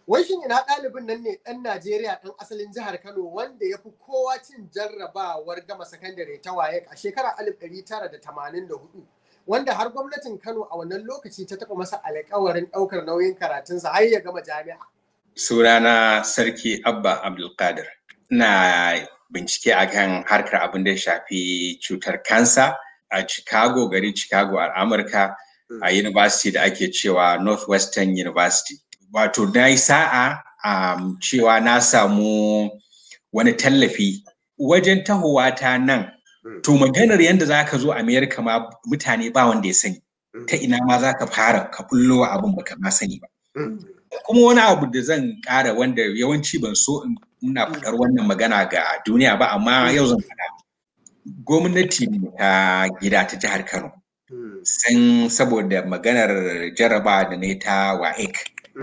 Wai shin ina ɗalibin nan ne ɗan Najeriya ɗan asalin jihar Kano wanda ya fi kowa cin jarrabawar gama sakandare ta waye a shekarar 1984 wanda har gwamnatin Kano a wannan lokaci ta taɓa masa alƙawarin ɗaukar nauyin karatunsa har ya gama jami'a. Sunana Sarki Abba Abdulkadir. Ina bincike akan harkar abin da ya shafi cutar kansa a Chicago, gari Chicago a Amurka a university da ake cewa Northwestern University. Wato na yi sa'a um, cewa na samu wani tallafi wajen tahowa ta nan. To maganar yadda za ka zo Amerika ma mutane ba wanda ya sani. Ta ina ma za ka fara ka bullo abin baka ma sani ba. Kuma wani abu da zan ƙara wanda yawanci ban so in muna faɗar wannan magana ga duniya ba amma yau zan faɗa. Gwamnati ta gida ta jihar Kano. Sun saboda maganar jaraba da ne ta WAEC.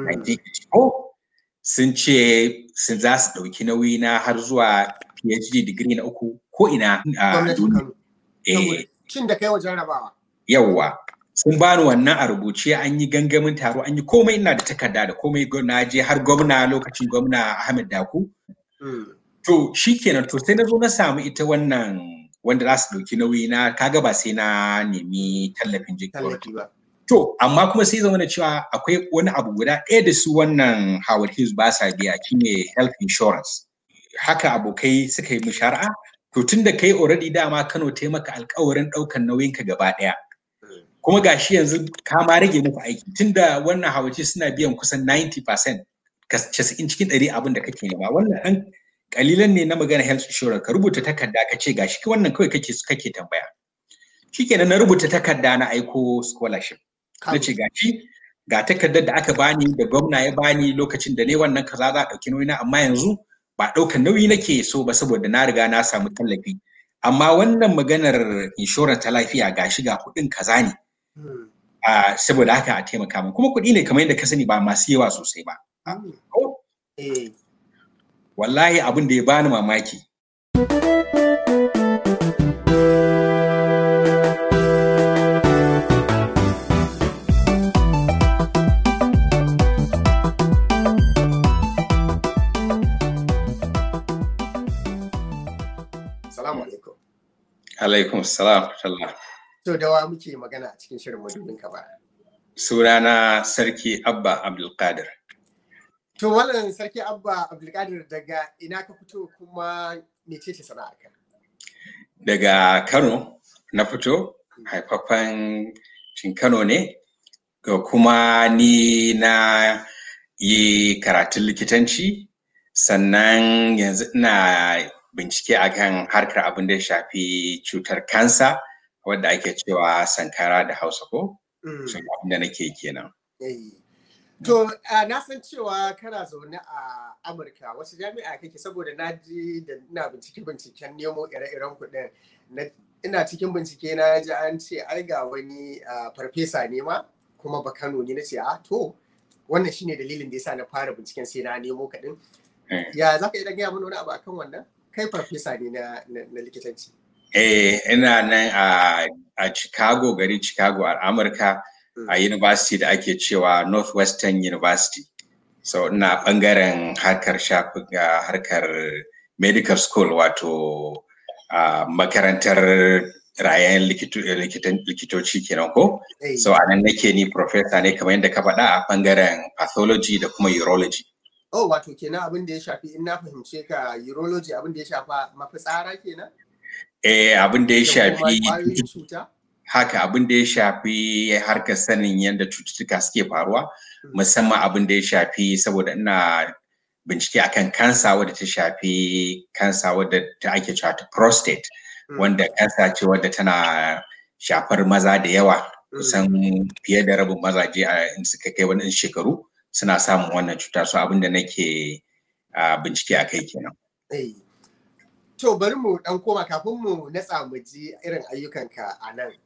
Sun ce sun za su ɗauki nauyi na har zuwa PhD digiri na uku ko ina a duniya. Cin da kai wa jarrabawa. Yawwa. Sun bani wannan a rubuce an yi gangamin taro an yi komai ina da takarda da komai na je har gwamna lokacin gwamna Ahmed Daku. To shi kenan to sai na zo na samu ita wannan wanda za su ɗauki nauyi na kaga ba sai na nemi tallafin Tallafi ba. To amma kuma sai zama da cewa akwai wani abu guda ɗaya da su wannan Howard Hughes ba sa biya shine health insurance. Haka abokai suka yi mushara'a to tun da kai already dama Kano ta maka alkawarin ɗaukan nauyinka gaba ɗaya. Kuma gashi yanzu ka ma rage muku aiki tunda wannan Howard Hughes suna biyan kusan 90% casa'in cikin ɗari abin da kake nema wannan ɗan kalilan ne na magana health insurance ka rubuta takarda ka ce gashi wannan kawai kake kake tambaya. Shikenan na rubuta takarda na aiko scholarship. Na ce gashi ga takardar da aka bani da gwamna ya bani lokacin da ne wannan kaza za a ɗauki nauyi na amma yanzu ba ɗaukan nauyi nake so ba saboda na riga na samu tallafi. Amma wannan maganar insurance ta lafiya gashi ga kuɗin kaza ne. Saboda haka a taimaka min kuma kuɗi ne kamar yadda ka sani ba masu yawa sosai ba. Wallahi abin da ya bani mamaki. Salamu alaikum. Alaikum salam. To da wa muke magana a cikin shirin madubin ka ba. Sunana Sarki Abba Abdulkadir. To wannan Sarki Abba Abdulkadir daga ina ka fito kuma mece ce sana'arka? Daga Kano na fito, haifaffen cin Kano ne, ga kuma ni na yi karatun likitanci, sannan yanzu ina bincike akan harkar abin da ya shafi cutar kansa wadda ake cewa sankara da hausa ko? Sun abin da nake kenan. To, na san cewa kana zaune a Amurka wasu jami'a kake saboda na ji da ina bincike binciken nemo ire-iren kuɗin. Ina cikin bincike na ji an ce ai ga wani farfesa ne ma kuma ba Kano ne na ce a to wannan shine dalilin da yasa na fara binciken sai na nemo kaɗin. Ya za ka iya gaya mana wani abu akan wannan? Kai farfesa ne na likitanci. Eh, ina nan a Chicago, gari Chicago a Amurka. a university da ake cewa Northwestern University. So ina bangaren harkar shafin harkar medical school wato makarantar rayan likitoci kenan ko? So a nan nake ni professor ne kamar yadda ka faɗa a bangaren pathology da kuma urology. Oh, wato kenan abin da ya shafi in na fahimce ka urology abin da ya shafa mafitsara kenan? Eh, abin da ya shafi haka abin da ya shafi harkar sanin yadda cututtuka suke faruwa musamman abin da ya shafi saboda ina bincike akan kansa wadda ta shafi kansa wadda ta ake cewa ta prostate wanda kansa ce wadda tana shafar maza da yawa kusan fiye da rabin mazaje a in suka kai wani shekaru suna samun wannan cuta so abin da nake bincike a kai kenan. To bari mu dan koma kafin mu natsa mu ji irin ayyukanka a nan.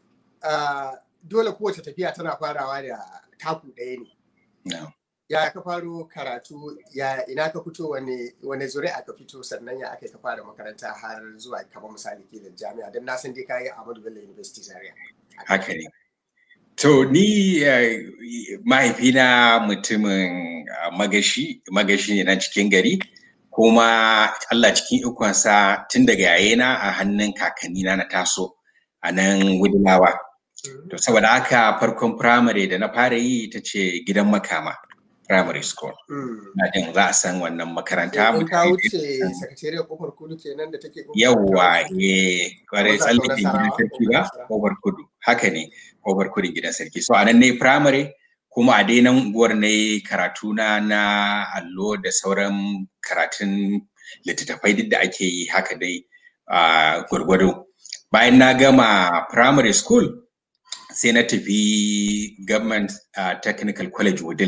dole kowace tafiya tana farawa da taku ɗaya ne. Ya ka faro karatu, ya ina ka fito wane zuri'a ka fito sannan ya aka ka fara makaranta har zuwa kamar misali ke da jami'a don na san dai ka yi Ahmadu Bello University Zaria. Haka ne. To ni mahaifina mutumin magashi, magashi ne na cikin gari, kuma Allah cikin ikonsa tun daga yayena a hannun kakannina na taso a nan Wudilawa. To saboda haka farkon firamare da na fara yi ita ce gidan makama. primary school. Na jin za a san wannan makaranta. Mun ka wuce sakatariyar kofar kudu kenan da take Yawwa, eh, kwarai tsallakin gidan sarki ba, kofar kudu. Haka ne, kofar kudu gidan sarki. So a nan ne primary kuma a dai nan unguwar ne karatu na na allo da sauran karatun littattafai duk da ake yi haka dai a gwargwado. Bayan na gama primary school sai na tafi government uh, technical college wudil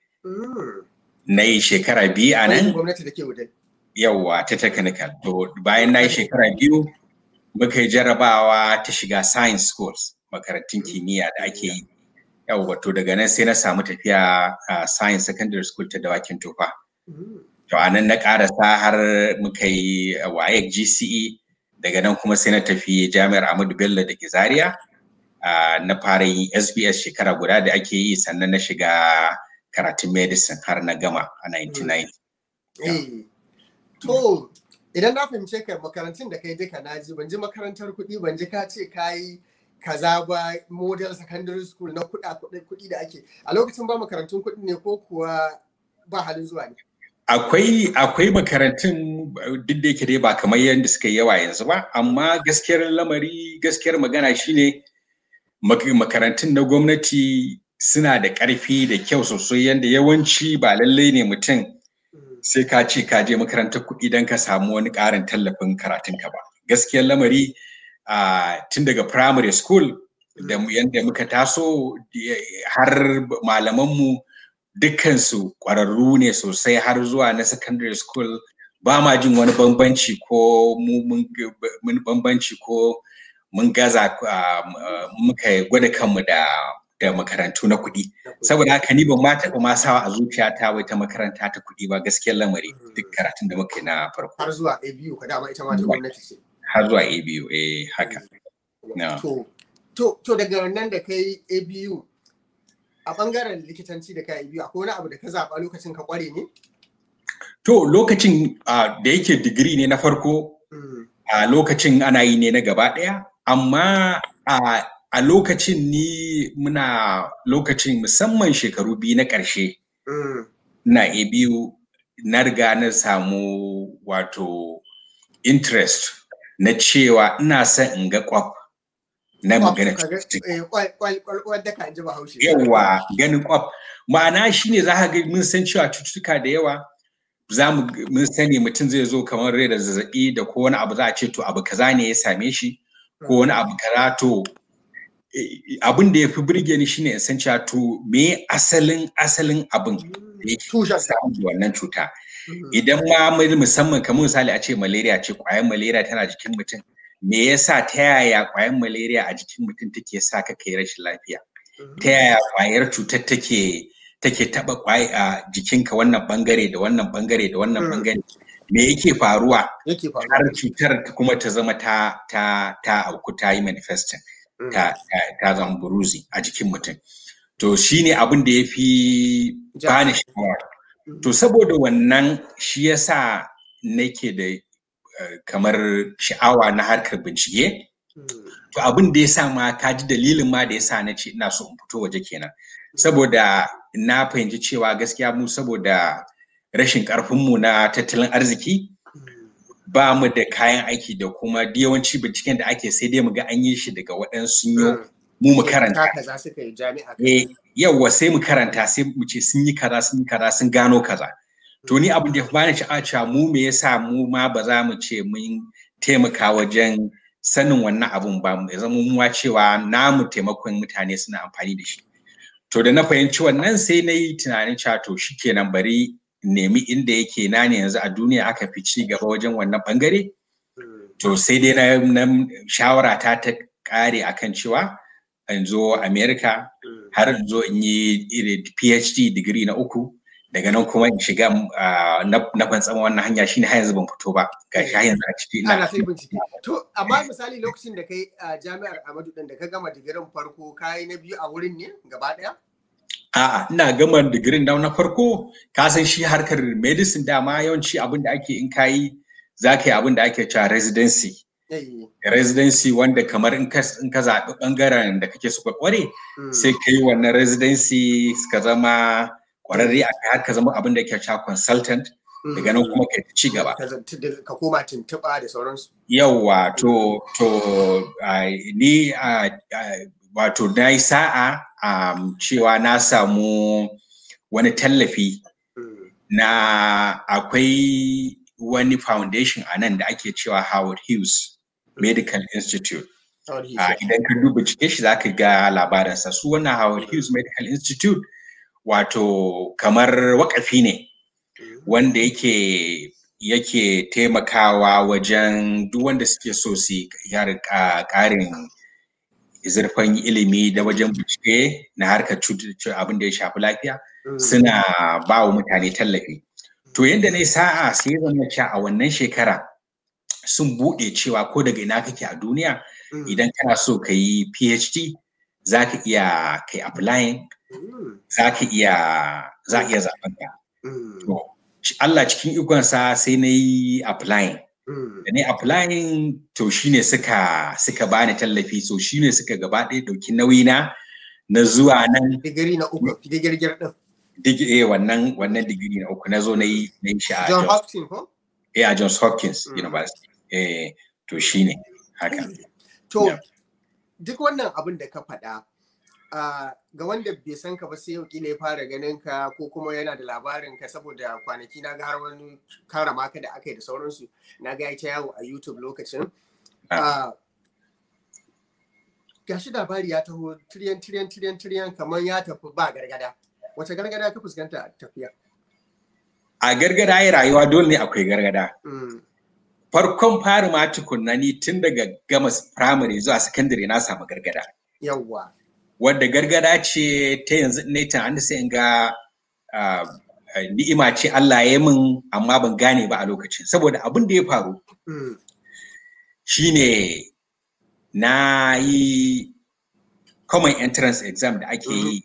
na yi shekara biyu a nan yawwa ta technical to bayan na yi shekara biyu muka yi jarabawa ta shiga science schools makarantun kimiyya da ake yi yawwa to daga nan sai na samu tafiya a science secondary school ta dawakin tofa to a nan na karasa har muka yi waye gce daga nan kuma sai na tafi jami'ar ahmadu bello da ke zaria na fara yin sbs shekara guda da ake yi sannan na shiga karatun medicine har na gama a 1990. To, idan na fahimce ka makarantun da kai duka na ji, ban ji makarantar kuɗi, ban ji ka ce ka yi kaza ba model secondary school na kuɗa kuɗi da ake. A lokacin ba makarantun kuɗi ne ko kuwa ba halin zuwa ne? Akwai akwai makarantun duk da yake dai ba kamar yadda suka yi yawa yanzu ba, amma gaskiyar lamari gaskiyar magana shine makarantun na gwamnati suna da ƙarfi da kyau sosai yadda yawanci ba lallai ne mutum sai ka ce ka je makarantar kuɗi don ka samu wani ƙarin tallafin karatunka ba. Gaskiyar lamari tun daga primary school da yadda muka taso har malamanmu dukkansu ƙwararru ne sosai har zuwa na secondary school ba ma jin wani bambanci ko mun bambanci ko mun gaza muka gwada kanmu da da makarantu na kuɗi saboda haka ni ban ma taɓa ma sawa a zuciyata wai ta makaranta ta kuɗi ba gaskiyar lamari duk karatun da muka yi na farko har zuwa ABU ka dama ita ma ta gwamnati ce har zuwa ABU eh haka to to to daga nan da kai ABU a bangaren likitanci da kai ABU akwai wani abu da ka zaɓa lokacin ka kware ne to lokacin da yake digiri ne na farko a lokacin ana yi ne na gaba ɗaya amma a a lokacin ni muna lokacin musamman shekaru biyu na ƙarshe na a biyu na riga na samu wato interest na cewa ina son in ga kwaf na magana yawa ganin kwaf ma'ana shine za ka ga mun san cewa cututtuka da yawa za mu mun sani mutum zai zo kamar rai da zazzabi da ko wani abu za a ce to abu kaza ne ya same shi ko wani abu kaza to abin da ya fi birge ni shine in san cewa to me asalin asalin abin da yake samun wannan cuta idan ma musamman kamar misali a ce malaria ce kwayan malaria tana jikin mutum me yasa ta yaya kwayan malaria a jikin mutum take sa ka kai rashin lafiya ta yaya kwayar cutar take take taba kwai a jikinka wannan bangare da wannan bangare da wannan bangare me yake faruwa har cutar kuma ta zama ta ta ta auku ta yi manifesting ta, ta zama buruzi a jikin mutum. To shi ne abin da ya fi bani sha'awa. To saboda wannan shi ya sa nake da kamar sha'awa na harkar bincike. To abin da ya sa ma ka ji dalilin ma da ya sa na ce ina so in fito waje kenan. Saboda na fahimci cewa gaskiya mu saboda rashin ƙarfinmu na tattalin arziki ba mu da kayan aiki da kuma yawanci binciken da ake sai dai mu ga an yi shi daga waɗansu yo mu mu karanta. Yawwa sai mu karanta sai mu ce sun yi kaza sun yi kaza sun gano kaza. To ni abin da ya bani sha'a cewa mu me yasa mu ma ba za mu ce mun taimaka wajen sanin wannan abun ba mu zama mu cewa namu taimakon mutane suna amfani da shi. To da na fahimci wannan sai na yi tunanin cewa to shikenan bari nemi inda yake na ne yanzu a duniya aka fi ci gaba wajen wannan bangare to sai dai na, shawara ta ta kare akan cewa in zo america har in zo in yi phd digiri na uku daga nan kuma in shiga na fantsama wannan hanya shine har yanzu ban fito ba ga shi har yanzu a ciki ana sai bincike to amma misali lokacin da kai a jami'ar Ahmadu din da ka gama digirin farko kai na biyu a wurin ne gaba daya A'a, ina gama digirin da na farko, ka san shi harkar medicine dama yawanci abin da ake in kayi za ka yi abin da ake cewa residency. Residency wanda kamar in ka zaɓi ɓangaren da kake so ka ƙware, sai ka yi wannan residency ka zama ƙwararre a har ka zama abin da ake cewa consultant. Daga nan kuma ka ci gaba. Ka koma tuntuɓa da sauransu. Yawwa, to, to, ni wato na yi sa'a um, cewa na samu wani tallafi mm. na akwai wani foundation a nan da ake cewa Howard Hughes mm. Medical Institute. Uh, Idan ka duba cike shi za ka ga labarinsa. Su wannan Howard Hughes Medical Institute wato kamar wakafi ne mm. wanda yake yake taimakawa wajen duk wanda suke so su ƙarin zurfin ilimi da wajen bincike na harkar cututtuka abin da ya shafi lafiya suna ba wa mutane tallafi. To yadda na sa'a sai zama cewa a wannan shekara sun buɗe cewa ko daga ina kake a duniya idan kana so ka yi PhD za ka iya kai applying za ka iya za iya zaɓen ka. Allah cikin ikonsa sai na yi applying. da ne applying to shine suka suka bani tallafi so shine suka gaba ɗaya ɗauki nauyi na na zuwa nan digiri na uku digirgir din digiri eh wannan wannan digiri na uku na zo na yi na yi shi a John Hopkins ko eh a Johns Hopkins University eh to shine haka to duk wannan abin da ka faɗa Uh, ga wanda bai san ka ba sai yau kila ya fara ganin ka ko kuma yana da labarin ka saboda kwanaki na ga har wani karama ka da aka yi da sauransu na ga ta yawo a YouTube lokacin. Uh, gashi labari ya taho tiriyan tiriyan tiriyan tiriyan kamar ya tafi ba gargada. Wace gargada ka fuskanta a tafiya? A gargada ya rayuwa dole ne akwai gargada. Mm. Farkon fari ma tukunna ni tun daga gama firamare zuwa sakandare na samu gargada. Yawwa. wadda gargada ce ta yanzu ne ta hannu sai in ga ni'ima ce Allah ya min amma ban gane ba a lokacin saboda abin da ya faru shine na yi common entrance exam da ake yi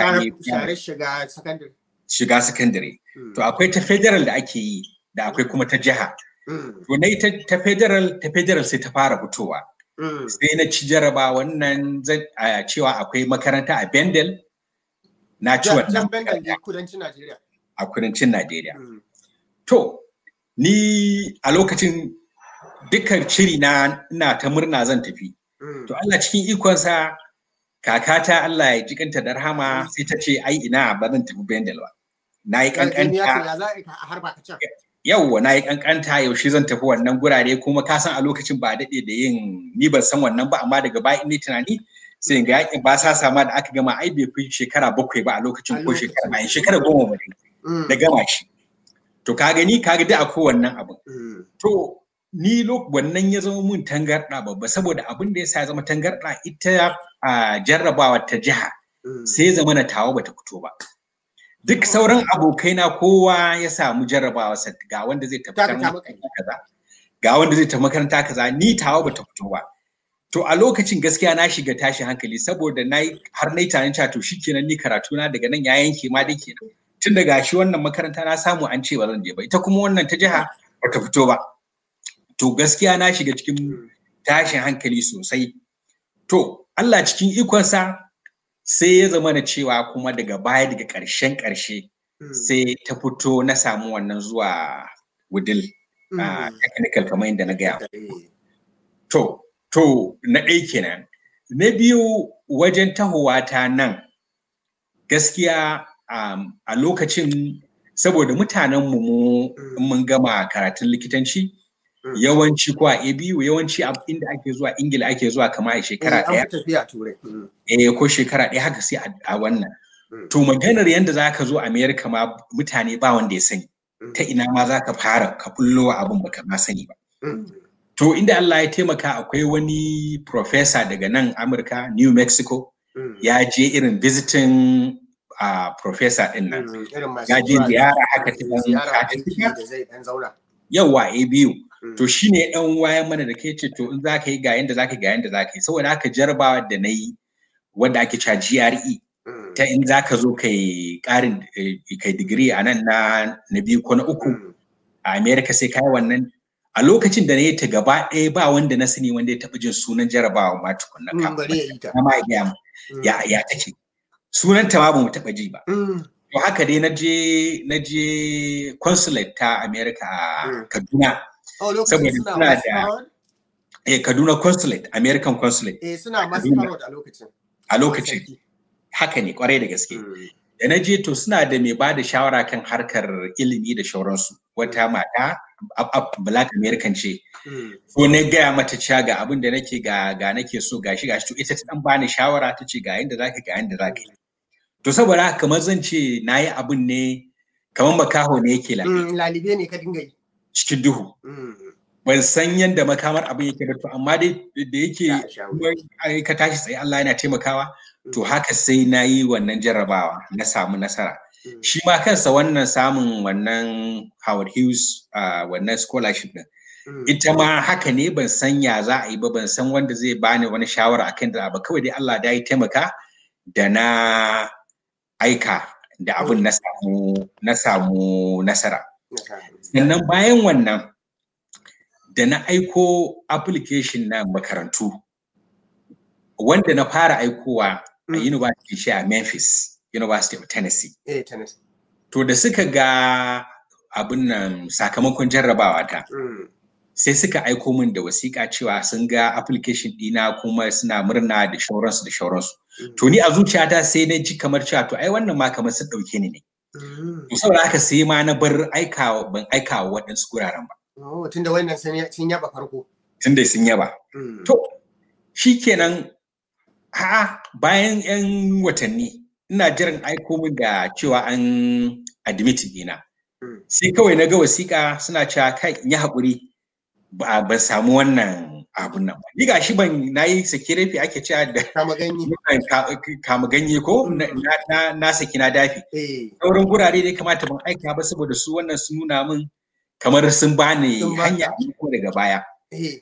shiga secondary to akwai ta federal da ake yi da akwai kuma ta jiha to na yi ta federal ta federal sai ta fara fitowa sai na ci jaraba wannan cewa akwai makaranta a Bendel na ci wannan a kudancin Najeriya. To, ni a lokacin dukkan shiri na ina ta murna zan tafi. To Allah cikin ikonsa kakata Allah ya jikanta da rahama sai ta ce ai ina ba zan tafi Bendel ba. Na yi kankanta. yauwa na yi kankanta yaushe zan tafi wannan gurare kuma ka san a lokacin ba daɗe da yin ni ban san wannan ba amma daga baya ne tunani sai ga yakin ba sa sama da aka gama ai bai fi shekara bakwai ba a lokacin ko shekara bayan shekara goma ba da gama shi to ka gani ka ga da akwai wannan abin to ni wannan ya zama mun tangarɗa babba saboda abin da ya sa zama tangarɗa ita a jarrabawa ta jiha sai zama na tawo bata fito ba duk sauran abokaina kowa ya samu jarrabawa ga wanda zai tafi kaza ga wanda zai tafi makaranta kaza ni tawa bata fito ba to a lokacin gaskiya na shiga tashi hankali saboda na har na yi tunanin cewa to shikenan ni karatu na daga nan ya yanke ma da kenan tun daga shi wannan makaranta na samu an ce ba zan je ba ita kuma wannan ta jiha bata fito ba to gaskiya na shiga cikin tashin hankali sosai to Allah cikin ikonsa sai ya zama na cewa kuma daga baya daga ƙarshen ƙarshe sai ta fito na samu wannan zuwa wudil technical kamar yadda na gaya to to na ɗaya kenan na biyu wajen tahowa ta nan gaskiya a lokacin saboda mutanen mu mun gama karatun likitanci yawanci ko a ABU yawanci inda ake zuwa Ingila ake zuwa kama a shekara ɗaya. Eh ko shekara ɗaya haka sai a wannan. To maganar yadda za ka zo Amerika ma mutane ba wanda ya sani. Ta ina ma za ka fara ka bullo abin baka ma sani ba. To inda Allah ya taimaka akwai wani professor daga nan Amurka New Mexico ya je irin visiting a professor din nan Mm, irin masu ya je zuwa ziyara haka ta dan ziyara sati aiki shida. da zai dan zauna yawa a biyu Mm. to shine dan wayan mana da kai ce to in za ka yi ga yanda za ka yi ga yanda za ka yi saboda haka jarabawa da na yi wanda ake cewa GRE Mm, ta in za ka zo kai karin eh, kai digiri a nan na na biyu ko na uku mm, a America sai kai wannan a lokacin da na yi ta gaba ɗaya ba wanda na sani wanda ya taɓa jin sunan jarabawa ma tukunna mm, kafin bari ya yi ta na ma ya gaya mu Mm, ya ya take sunan ta ma ba mu taɓa ji ba mm, to haka dai na je na je consulate ta America a Mm. Kaduna oh lokacin saboda suna suna da- masquerade eh Kaduna consulate American consulate eh suna a Kaduna. masquerade a lokacin a lokacin Sarki. haka ne kwarai da gaske Mm, da na je to suna da mai ba da shawara kan harkar ilimi da shauransu wata mata a- a- black american ce mm, ko na gaya mata cewa ga abin da nake ga ga nake so gashi gashi to ita ta dan bani shawara ta ce ga yanda zaka ga yanda zaka yi to saboda haka kamar zan ce nayi abin ne kamar makaho ne yake lafi mm, lalibe ne ka dinga yi cikin duhu Mm, ban san yanda makamar abin yake ba to amma dai da yake za a sha wuya. kuma ai ka tashi tsaye Allah yana taimakawa to Mm, haka sai na yi wannan jarrabawa na samu nasara mm, shi ma kansa wannan samun wannan Howard Hughes uh, wannan scholarship din mm, ita ma haka ne ban san ya za a yi ba ban san wanda zai bani wani shawara akan da ba kawai dai Allah da ya taimaka da na aika da abin na samu na samu nasara na sa- sannan bayan wannan da na aiko application na makarantu wanda na fara aikowa a Mm. university shi a Memphis University of Tennessee eh tennis To da suka ga abin nan sakamakon jarrabawa ta, Mm, sai suka aiko min da wasiƙa cewa sun ga application ɗina kuma suna murna da shauransu da shauransu. mm, To ni a zuciyata sai na ji kamar cewa to ai wannan ma kamar sun ɗauke ni ne. mm. To saboda haka sai ma na bar aikawa ban aikawa waɗansu guraren ba. Oh, tunda wannan sun ya- sun yaba farko Tunda sun yaba. Mm, To shikenan ha bayan 'yan watanni ina jiran aiko min da cewa an admit ɗina. mm, sai kawai na ga wasiƙa suna cewa kai in yi haƙuri ba ban samu wannan abun nan ba ni gashi ban na yi saki rafi ake cewa da kama ganye ka- kama ganye ko na, na- na, na saki na dafi eh sauran gurare da ya kamata ban aika ba saboda su wannan sun nuna min kamar sun bani Sun baka. hanya ko daga baya eh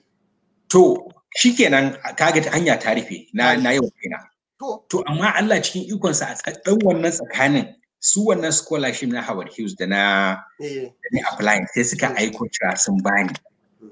to shikenan kaga ta hanya ta rufe na na yi wa kaina to to amma Allah cikin ikonsa a tsadan wannan tsakanin su wannan scholarship na Howard Hughes da na eh da ni applying sai suka aiko cewa sun bani mm,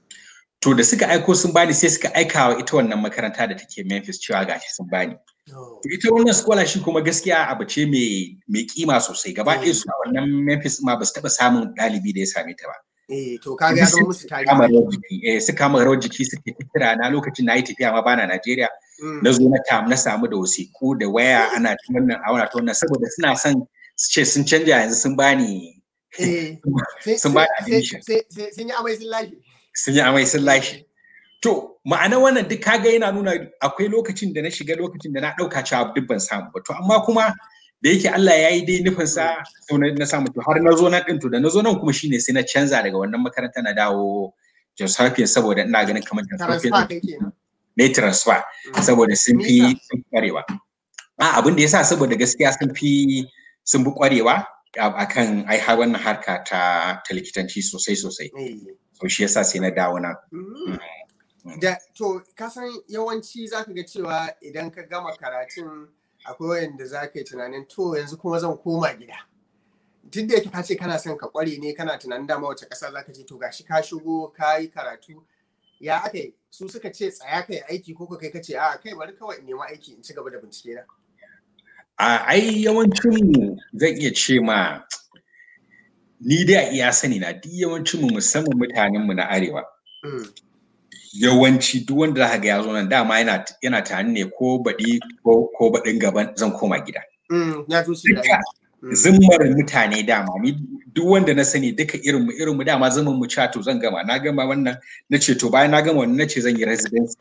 to da suka aiko sun bani sai suka aika wa ita wannan makaranta da take Memphis cewa gashi sun bani no. to ita wannan scholarship kuma gaskiya abu ce mai mai kima sosai gaba ɗaya su a wannan Memphis ma ba su taɓa samun ɗalibi da ya same ta ba eh to kaga ya zama musu kama tarihi rawar jiki eh suka kama rawar jiki suke kira na lokacin na yi tafiya ma bana Najeriya Mm, na zo na tam na samu da wasiku da waya ana ta wannan a wannan ta wannan saboda suna son su ce sun canja yanzu sun bani eh sai- sun bani sai- admission sai sai- sun yi amai sun lashe sun yi amai sun lashe To, ma'ana wannan duk kaga yana nuna akwai lokacin da na shiga lokacin da na ɗauka cewa duk ban samu ba. To, amma kuma da yake Allah ya yi dai nufinsa sau na na samu to har na zo na ɗin to da na zo nan kuma shine sai na canza daga wannan makaranta na dawo Jos Hopkins saboda ina ganin kamar Jos transfer Hopkins kai kenan na yi transfer Mm. saboda sun Me fi yasa? sun fi ƙwarewa. A abin da ya sa saboda gaskiya sun fi sun fi ƙwarewa a kan ai har wannan harka ta ta likitanci sosai sosai. Eh. So shi yasa sai na dawo na. Mm. Da to kasan yawanci zaka ga cewa idan ka gama karatun akwai wanda za ka yi tunanin to yanzu kuma zan koma gida. Duk da yake ka ce kana son ka kware ne kana tunanin dama wace ƙasa za ka je to gashi ka shigo ka yi karatu ya aka yi su suka ce tsaya ka yi aiki ko ka kai ka ce a kai bari kawai in nema aiki in ci gaba da bincike na. A ai yawancinmu zan iya ce ma ni dai a iya sani na duk yawancinmu musamman mutanenmu na arewa. Mm. Yawanci duk wanda za ga ya zo nan dama yana yana tunani ne ko baɗi ko ko baɗin gaban zan koma gida. Mm. Ya zo shi da Duka Mm. zimmar mutane dama ni duk wanda na sani duka irin mu irin mu dama zaman mu cewa to zan gama na gama wannan na ce to bayan na gama wannan na ce zan yi residency.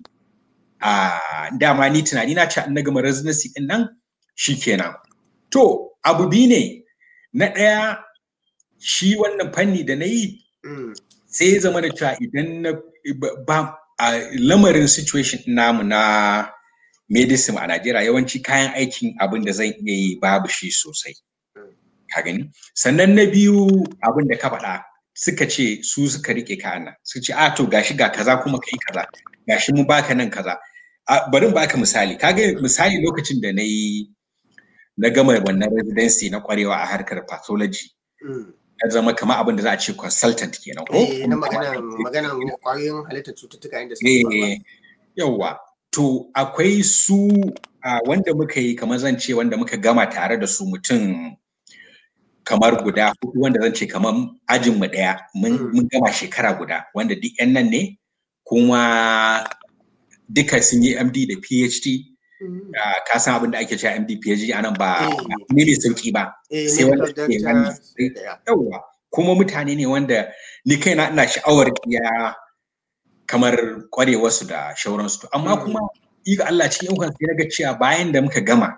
A dama ni tunani na ce an na gama residency din nan shikenan. To abu biyu ne na ɗaya shi wannan fanni da na yi Mm. sai ya zama da cewa idan na ba- ba a lamarin situation namu na medicine a Najeriya yawanci kayan aikin abin da zan iya yi babu shi sosai. Ka gani? Sannan na biyu abin da ka faɗa suka ce su suka rike kayan nan. Suka ce a to gashi ga kaza kuma kai kaza. Gashi mu baka nan kaza. Bari baka misali. Kaga misali lokacin da na yi na gama wannan residency na kwarewa a harkar pathology. Ya zama kamar abin da za a ce consultant kenan ko? Eh, na maganan kwayoyin halittar cututtuka inda suke Yawwa. To akwai su wanda muka yi kamar zan ce wanda muka gama tare da su mutum kamar guda hudu wanda zan ce kamar ajin mu daya mun gama shekara guda wanda duk yan nan ne kuma duka sun yi MD da PhD ka san abin da ake cewa MD PhD anan ba ne mai sauki ba sai wanda ke yawa kuma mutane ne wanda ni kaina ina sha'awar ya kamar kwarewarsu da shauransu amma kuma ga Allah cikin yau sai naga cewa bayan da muka gama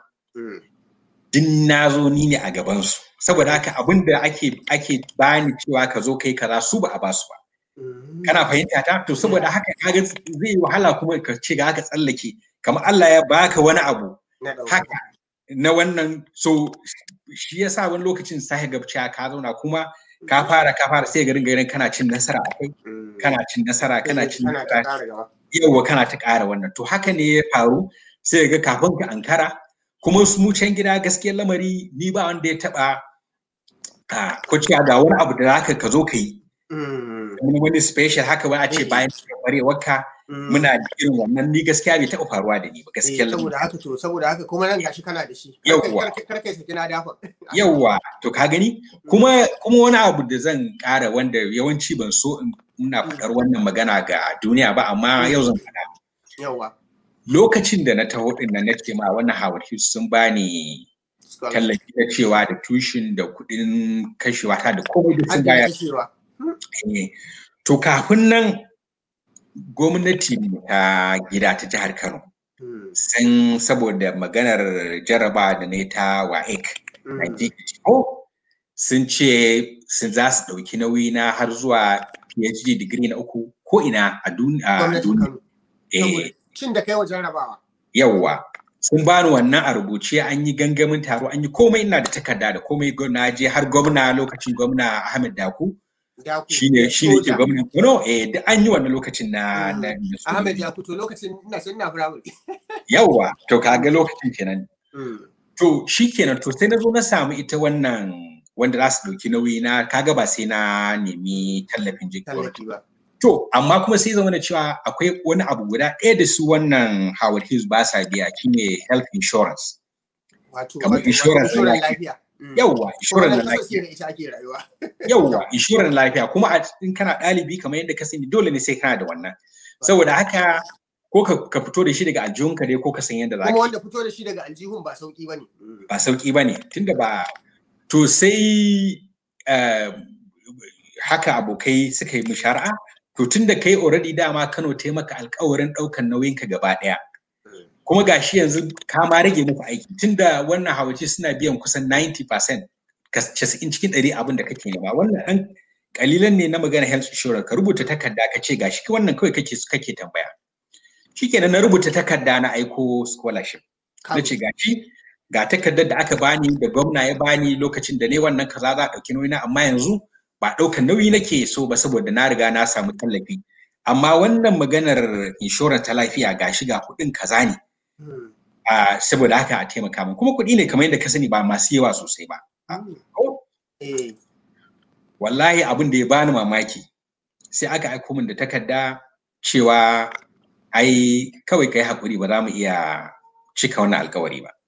din na zo ni ne a gabansu saboda haka abin da ake ake bani cewa ka zo kai kaza su ba a basu ba kana fahimta ta to saboda haka kaga zai yi wahala kuma ka ce ga haka tsallake kamar Allah ya baka wani abu haka na wannan so shi yasa wani lokacin sai ga cewa ka zauna kuma ka fara ka fara sai garin garin kana cin nasara akai kana cin nasara kana cin nasara yawa kana ta ƙara wannan to haka ne ya faru sai ga kafin ka ankara kuma su mu can gida gaskiyar lamari ni ba wanda ya taba ko cewa ga wani abu da zaka ka zo ka yi wani special haka wani a ce bayan kwarewarka muna da irin wannan ni gaskiya bai taɓa faruwa da ni ba gaskiya saboda haka to saboda haka kuma nan gashi kana da shi yawwa karkai saki na dafa yawwa to ka gani kuma kuma wani abu da zan ƙara wanda yawanci ban so in muna faɗar wannan magana ga duniya ba amma yau zan faɗa yawwa lokacin da na taho din nan nake ma wannan Howard Hughes sun bani tallafi da cewa da tushin da kuɗin kashewa ta da komai da sun bayar to kafin nan gwamnati ta gida ta jihar Kano sun saboda maganar jaraba da ne ta WAEC sun ce sun za su ɗauki nauyi na har zuwa PhD digiri na uku ko ina a duniya. Cin da kai wa jarrabawa. Yawwa. Sun bani wannan a rubuce an yi gangamin taro an yi komai ina da takarda da komai na je har gwamna lokacin gwamna Ahmed Daku. shine shine ke gwamnan Kano eh da an yi wannan lokacin na na Ahmed ya fito lokacin ina sun na firamare yawa to kaga lokacin kenan to shikenan to sai na zo na samu ita wannan wanda za su dauki nauyi na kaga ba sai na nemi tallafin tallafi ba to amma kuma sai zama da cewa akwai wani abu guda ɗaya da su wannan Howard Hughes ba sa biya shine health insurance wato kamar insurance lafiya yawwa inshorar na lafiya lafiya yawwa inshorar lafiya kuma in kana ɗalibi kamar yadda ka sani dole ne sai kana da wannan saboda haka ko ka fito da shi daga aljihunka dai ko ka san yadda za ka kuma wanda fito da shi daga aljihun ba sauki bane ba sauki bane tunda ba to sai haka abokai suka yi mushara'a to tunda kai already dama Kano ta maka alkawarin ɗaukan nauyinka gaba ɗaya kuma gashi yanzu ka ma rage muku aiki tunda wannan hawace suna biyan kusan 90% casa'in cikin ɗari abin da kake nema wannan ɗan kalilan ne na magana health insurance ka rubuta takarda ka ce gashi wannan kawai kake kake tambaya shikenan na rubuta takarda na aiko scholarship na ce gashi ga takardar da aka bani da gwamna ya bani lokacin da ne wannan kaza za a ɗauki nauyi na amma yanzu ba ɗaukan nauyi nake so ba saboda na riga na samu tallafi amma wannan maganar insurance ta lafiya gashi ga kuɗin kaza ne Uh, saboda haka a taimaka min kuma kuɗi ne kamar yadda ka sani ba masu yawa sosai ba. Wallahi abin da ya bani mamaki sai aka aiko min da takarda cewa ai kawai kai hakuri ba za mu iya cika wannan alkawari ba.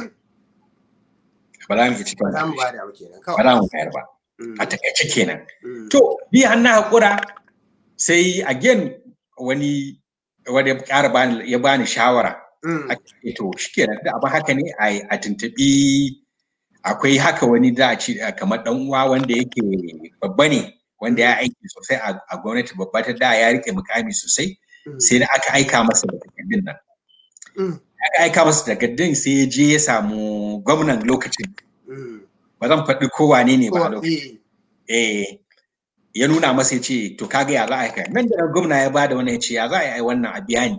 Ba za mu iya cika wannan ba za mu bayar ba. A takaice kenan. To, bi an na haƙura sai again wani wanda ya ƙara bani ya bani shawara to shi kenan da abin haka ne a tuntuɓi akwai haka wani da a ci kamar dan uwa wanda yake babba ne wanda ya aiki sosai a gwamnati babba ta da ya rike mukami sosai sai da aka aika masa da takardun nan aka aika masa takardun sai ya je ya samu gwamnan lokacin ba zan faɗi ko wane ne ba a lokacin eh ya nuna masa ya ce to kaga ya za a yi nan da gwamna ya bada wannan ya ce ya za a yi wannan a biya ni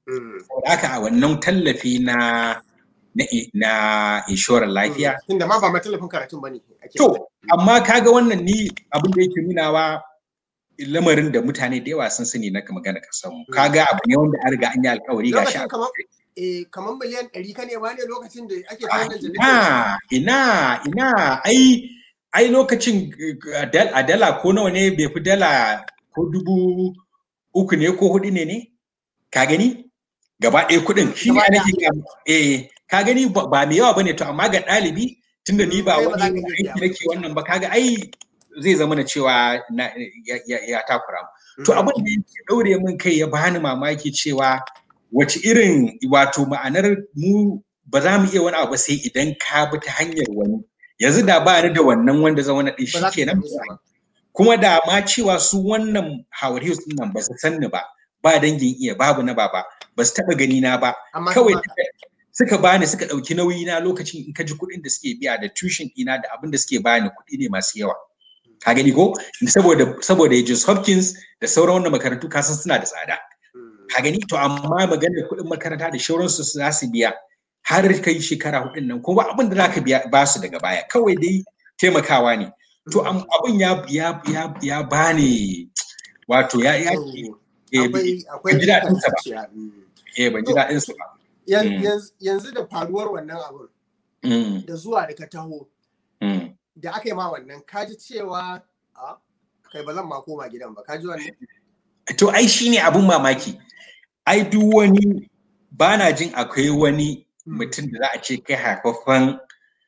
Saboda haka a wannan tallafi na na na inshorar lafiya. Tunda ma ba matallafin karatun bane. To, amma kaga wannan ni abin da yake nunawa lamarin da mutane da yawa sun sani na magana kasan mu. Kaga abu ne wanda an riga an yi alkawari ga shi. Eh, kamar miliyan ɗari ka ne ba ne lokacin da ake ta wannan Ina, ina, ina, ai, ai lokacin a dala ko nawa ne bai fi dala ko dubu uku ne ko hudu ne ne? Ka gani? Gaba ɗaya kuɗin shi ne nake eh ka gani ba mai yawa bane to amma ga ɗalibi tunda ni ba wani aiki nake wannan ba kaga ai zai zama na cewa ya takura mu to abin da ya daure min kai ya bani mamaki cewa wace irin wato ma'anar mu ba za mu iya wani abu sai idan ka bi ta hanyar wani yanzu da ba ni da wannan wanda zan wani shi kenan kuma da ma cewa su wannan Howard Hughes din nan ba su san ni ba ba dangin iya babu na baba ba su taba gani na ba kawai suka bani suka ɗauki nauyi na lokacin in ka ji kuɗin da suke biya da tushen ɗina da abin da suke bani kuɗi ne masu yawa ka gani ko saboda saboda Johns Hopkins da sauran wannan makarantu ka san suna da tsada ka gani to amma maganar kuɗin makaranta da shauransu su za su biya har kai shekara hudun nan kuma abin da zaka biya ba su daga baya kawai dai taimakawa ne to abin ya ya ya ya bani wato ya ya ban ji daɗin sa ba eh ban ji daɗin sa ba yanzu da faruwar wannan abin da zuwa da ka taho da aka yi ma wannan ka ji cewa kai ba zan ma koma gidan ba ka ji wannan to ai shine abun mamaki ai duk wani ba na jin akwai wani mutum da za a ce kai haifaffen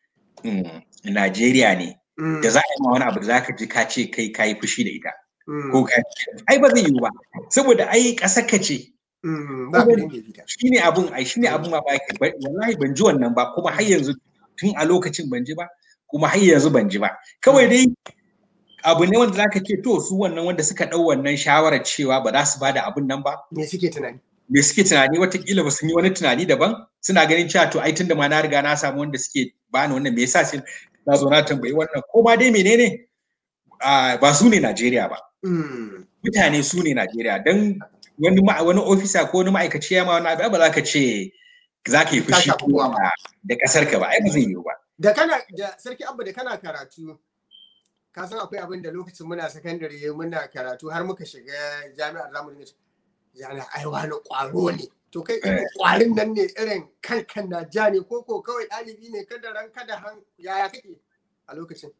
Najeriya ne da za a yi ma wani abu da za ka ji ka ce kai ka yi fushi da ita ko ka ai ba zai yiwu ba saboda ai ƙasar ka ce shi ne abun ai shi ne abun mamaki wallahi ban ji wannan ba kuma har yanzu tun a lokacin ban ji ba kuma har yanzu ban ji ba kawai dai abu ne wanda zaka ce to su wannan wanda suka ɗau wannan shawarar cewa ba za su ba da abun nan ba me suke tunani me suke tunani watakila ba sun yi wani tunani daban suna ganin cewa to ai tunda ma na riga na samu wanda suke bani wannan me yasa sai na zo na tambayi wannan ko ma dai menene ba su ne Najeriya ba mutane su ne Najeriya dan wani wani ofisa ko wani ma'aikaci ya ma wani abu ba za ka ce za ka yi fushi da kasar ka ba ai ba zai yiwu ba da kana da sarki abba da kana karatu ka san akwai abin da lokacin muna sakandare muna karatu har muka shiga jami'ar zamu dinga jami'a ai wani kwaro ne to kai irin kwarin nan ne irin kankan na ja ne ko ko kawai ɗalibi ne kada ran kada han yaya kake a lokacin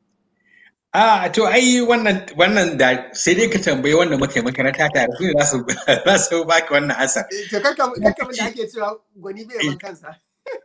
a to ai wannan wannan da sai dai ka tambayi wanda muke makaranta tare su za su za su baki wannan asa to kanka kanka da ake cewa gwani bai ban kansa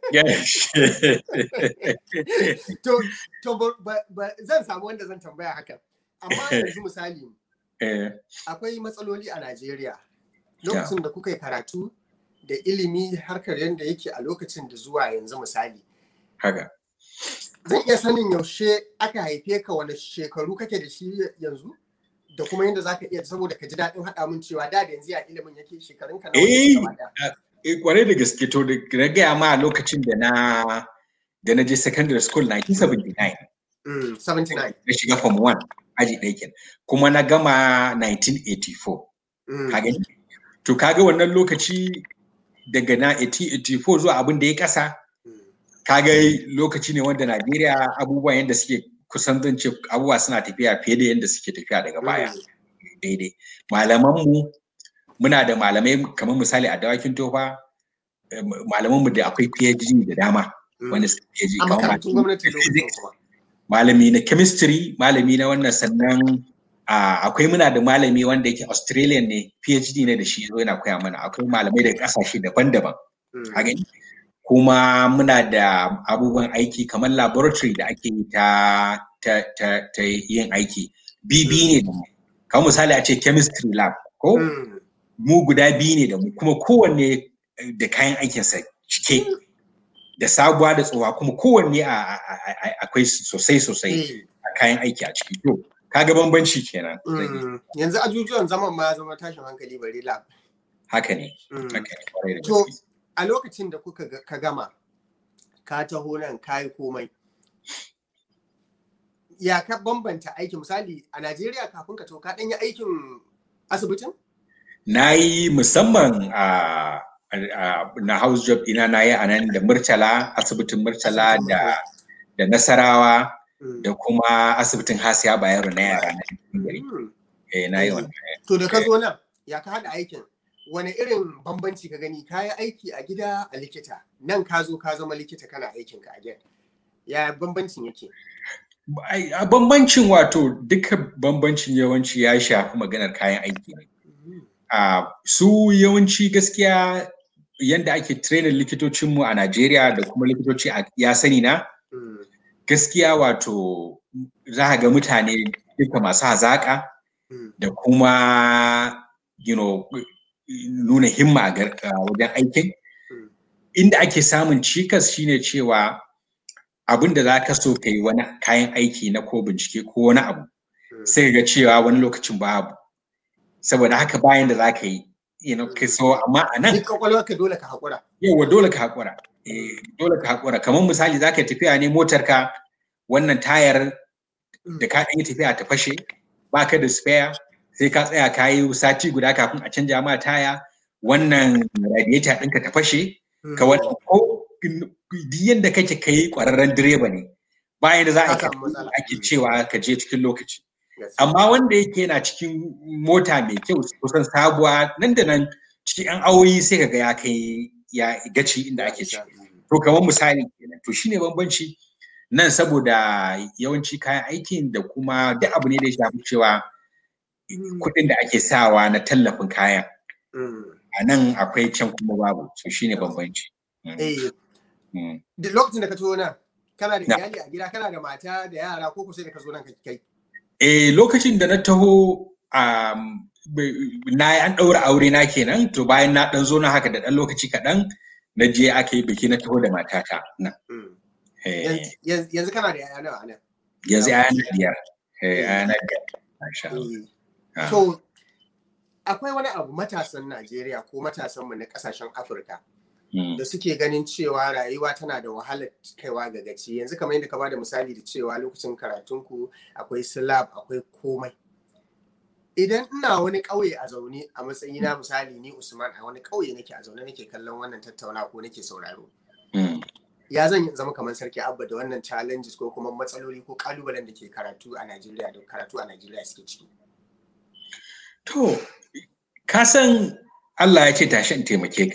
to to zan samu wanda zan tambaya haka amma yanzu misali akwai matsaloli a Najeriya lokacin da kuka yi karatu da ilimi harkar yadda yake a lokacin da zuwa yanzu misali. Haka. Zan iya sanin yaushe aka haife ka wani shekaru kake da shi yanzu? Da kuma yadda za ka iya saboda ka ji daɗin haɗa min cewa da da yanzu ya ilimin yake shekarun ka na Eh, kwarai da gaske to da na gaya ma lokacin da na da na je secondary school 1979. 79. Na shiga form 1 aji ɗaya kenan. Kuma na gama 1984. Ka gani? To kaga wannan lokaci daga na 1884 zuwa abin da ya kasa kaga lokaci ne wanda Najeriya abubuwan yadda suke kusan zan ce abubuwa suna tafiya fiye da yadda suke tafiya daga baya daidai malamanmu muna da malamai kamar misali a dawakin tofa malamanmu da akwai PhD da dama wanda suke PhD kamar malami na chemistry malami na wannan sannan akwai muna da malami wanda yake Australian ne PhD ne da shi zo yana koya mana akwai malamai daga kasashe daban-daban a gani kuma muna da abubuwan aiki kamar laboratory da ake yi ta, ta, ta, ta yin aiki bibi ne da mu kamar misali a ce chemistry lab ko mu guda biyu ne da mu kuma kowanne da kayan aikinsa cike da sabuwa da tsohuwa kuma kowanne akwai sosai sosai a kayan aiki a ciki to kaga bambanci kenan yanzu ajujuwan zaman ma ya zama tashin hankali bari lab haka ne to a lokacin da kuka ka gama ka taho nan ka yi komai ya ka bambanta aiki misali a Najeriya kafin ka to ka ɗan yi aikin asibitin? Na yi musamman a na house job ina na yi a nan da murtala asibitin murtala da da nasarawa da kuma asibitin hasiya bayero na yara na gari eh na yi wannan to da ka zo nan ya ka haɗa aikin wani irin bambanci ka gani ka yi aiki a gida a likita nan ka zo ka zama likita kana aikin ka a gida ya bambancin yake a bambancin wato duka bambancin yawanci ya shafi maganar kayan aiki ne su yawanci gaskiya yadda ake training likitocinmu a Najeriya da kuma likitoci a ya sani na gaskiya wato za ga mutane duka masu hazaƙa da kuma you know, nuna himma a wajen aikin inda ake samun cikas shine cewa abin da za ka so ka yi wani kayan aiki na ko bincike ko wani abu sai ga cewa wani lokacin babu saboda haka bayan da za ka yi you know, ka so amma a nan ka dole ka haƙura yawa dole ka haƙura dole ka haƙura kamar misali za ka tafiya ne motar ka wannan tayar da ka ɗan yi tafiya ta fashe ba ka da spare sai ka tsaya ka yi sati guda kafin a canja ma taya wannan radiator ɗinka ta fashe ka wannan ko yadda kake ka yi ƙwararren direba ne bayan da za a ake cewa ka je cikin lokaci amma wanda yake yana cikin mota mai kyau kusan sabuwa nan da nan cikin yan awoyi sai ka ga ya kai ya gaci inda ake ci to kamar misali kenan to shine bambanci nan saboda yawanci kayan aikin da kuma duk abu ne da ya shafi cewa kuɗin da ake sawa na tallafin kayan a nan akwai can kuma babu so shine bambanci lokacin da ka zo nan kana da iyali a gida kana da mata da yara ko kusa da ka zo nan kai eh lokacin da na taho na yi an ɗaura aure na kenan to bayan na ɗan zo na haka da ɗan lokaci kaɗan na je aka yi biki na taho da matata nan yanzu kana da yaya nawa nan yanzu yaya na biyar yaya na biyar To, akwai wani abu matasan Najeriya ko matasanmu na kasashen Afirka da suke ganin cewa rayuwa tana da wahalar kaiwa ga gaci. Yanzu kamar yadda ka bada misali da cewa lokacin karatunku akwai slab akwai komai. Idan ina wani ƙauye a zaune a matsayina misali ni Usman a wani ƙauye nake a zaune nake kallon wannan tattauna ko nake sauraro. Ya zan zama kamar sarki abba da wannan challenges ko kuma matsaloli ko kalubalen da ke karatu a Najeriya da karatu a Najeriya suke ciki. To, ka san Allah ya ce tashi in taimake ka.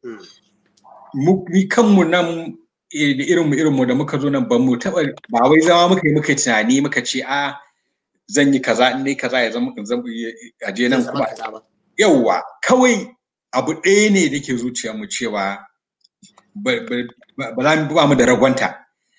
Ni kanmu nan da irinmu irinmu da muka zo nan ba mu taɓa ba wai zama muka yi muka tunani muka ce a zan yi kaza in ne kaza ya zama a je nan kuma. Yawwa, kawai abu ɗaya ne da ke zuciyarmu cewa ba za mu ba mu da ragwanta.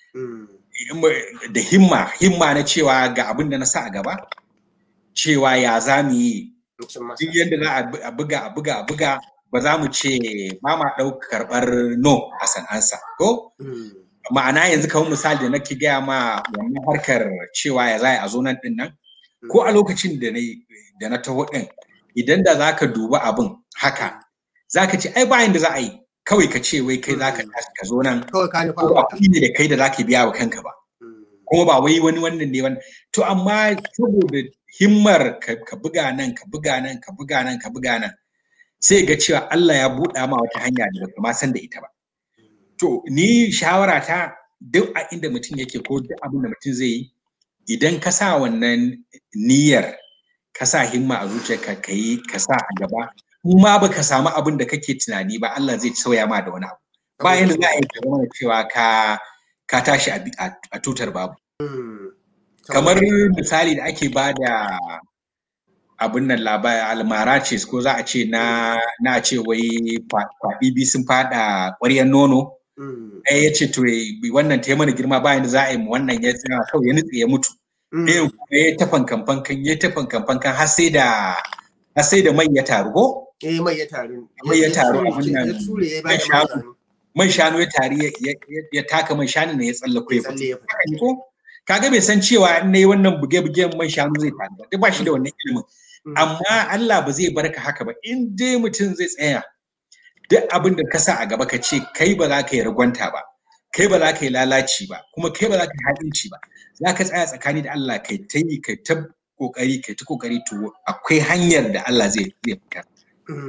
Da himma, himma na cewa ga abin da na sa a gaba, cewa ya za mu yi duk yadda za a buga a buga a buga ba za mu ce ba ma ɗauka karɓar no a san'ansa ko ma'ana yanzu kamar misali da nake gaya ma wannan harkar cewa ya za a zo nan ɗin nan ko a lokacin da na da na taho ɗin idan da za ka duba abin haka za ka ce ai bayan da za a yi kawai ka ce wai kai za ka ka zo nan ko ba kuɗi ne da kai da za ka biya wa kanka ba kuma ba wai wani wannan ne wannan to amma saboda himmar ka buga nan ka buga nan ka buga nan ka buga nan sai ga cewa Allah ya buɗa ma wata hanya da baka ma san da ita ba to ni shawara ta duk a inda mutum yake ko duk abin da mutum zai yi idan ka sa wannan niyyar ka sa himma a zuciyarka ka yi ka sa a gaba ma baka samu abin da kake tunani ba Allah zai sauya ma da wani abu bayan da za a yi ka zama cewa ka ka tashi a tutar babu kamar misali da ake ba da abin nan labari almara ce ko za a ce na na ce wai kwaɗi bi sun fada ƙwaryar nono ɗaya ya ce to wannan ta mana girma bayan da za a yi mu wannan ya tsaya kawai ya nutse ya mutu ɗayan kuma ya ta fankan fankan ya ta fankan fankan har sai da har sai da mai ya taru ko eh mai ya taru mai ya taru abin nan man shanu ya tari ya taka man shanu ne ya tsallako ya fito ko kaga bai san cewa in nayi wannan buge-bugen man shanu zai faru ba ba shi da wannan ilimin amma Allah ba zai barka haka ba in dai mutum zai tsaya duk abin da ka sa a gaba ka ce kai ba za ka yi ragwanta ba kai ba za ka yi lalaci ba kuma kai ba za ka yi haɗinci ba za ka tsaya tsakani da Allah kai ta yi kai ta kokari kai ta kokari to akwai hanyar da Allah zai zai fitar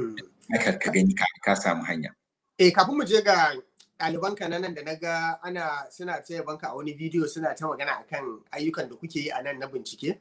haka ka gani ka samu hanya eh kafin mu je ga ɗalibanka na nan da na ga ana suna taya banka a wani bidiyo suna ta magana akan ayyukan da kuke yi a nan na bincike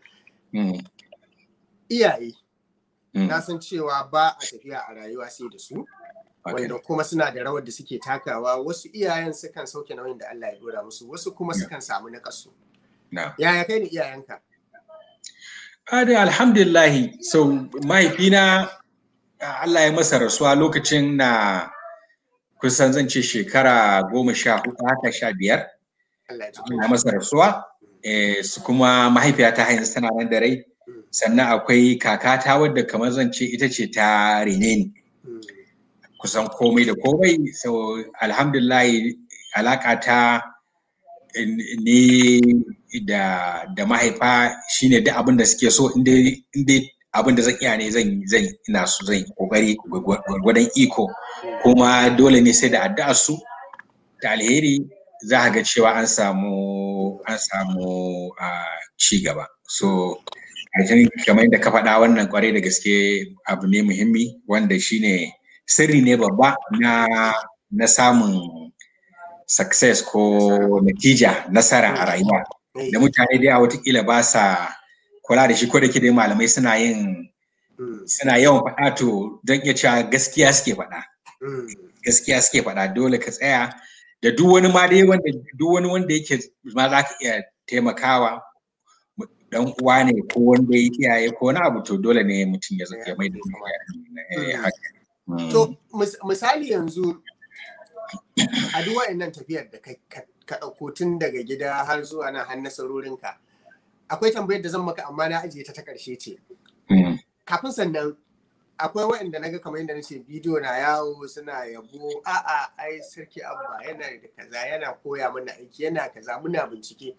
iyaye na san cewa ba a tafiya a rayuwa sai da su wanda kuma suna da rawar da suke takawa wasu iyayen sukan sauke nauyin da Allah ya dora musu wasu kuma sukan samu na kasu yaya kai ne iyayenka Ade alhamdulillahi so mahaifina Allah ya masa rasuwa lokacin na kusan zan ce shekara goma sha hudu haka sha biyar Allah ya masa rasuwa su kuma mahaifiyata hanyar tana nan da rai sannan akwai kakata wadda kamar zan ce ita ce ta rene ni kusan komai da komai so alhamdulillah alaka ta ne da da mahaifa shine duk abin da suke so inda inda abin da zan iya ne zan zan ina so zan kokari gwadon iko kuma dole ne sai da addu'ar su da alheri za ga cewa an samu an samu ci gaba so kamar yadda ka faɗa wannan kwarai da gaske abu ne muhimmi wanda shine sirri ne babba na na samun success ko natija nasara a rayuwa da mutane da watakila ba sa kula da shi ko da dai malamai suna yin suna yawan faɗa to don iya cewa gaskiya suke faɗa gaskiya suke faɗa dole ka tsaya da duk wani ma dai wanda duk wani wanda yake ma za ka iya taimakawa dan uwa ne ko wanda ya iyaye ko wani abu to dole ne mutum ya zaka mai da haka To misali yanzu a duk wa'annan tafiyar da ka ɗauko tun daga gida har zuwa nan har nasarorinka akwai tambayar da zan maka amma na ajiye ta ta ƙarshe ce. Kafin sannan akwai wa'anda na ga kamar yadda na ce bidiyo na yawo suna yabo a'a ai sarki abba yana da kaza yana koya mana aiki yana kaza muna bincike.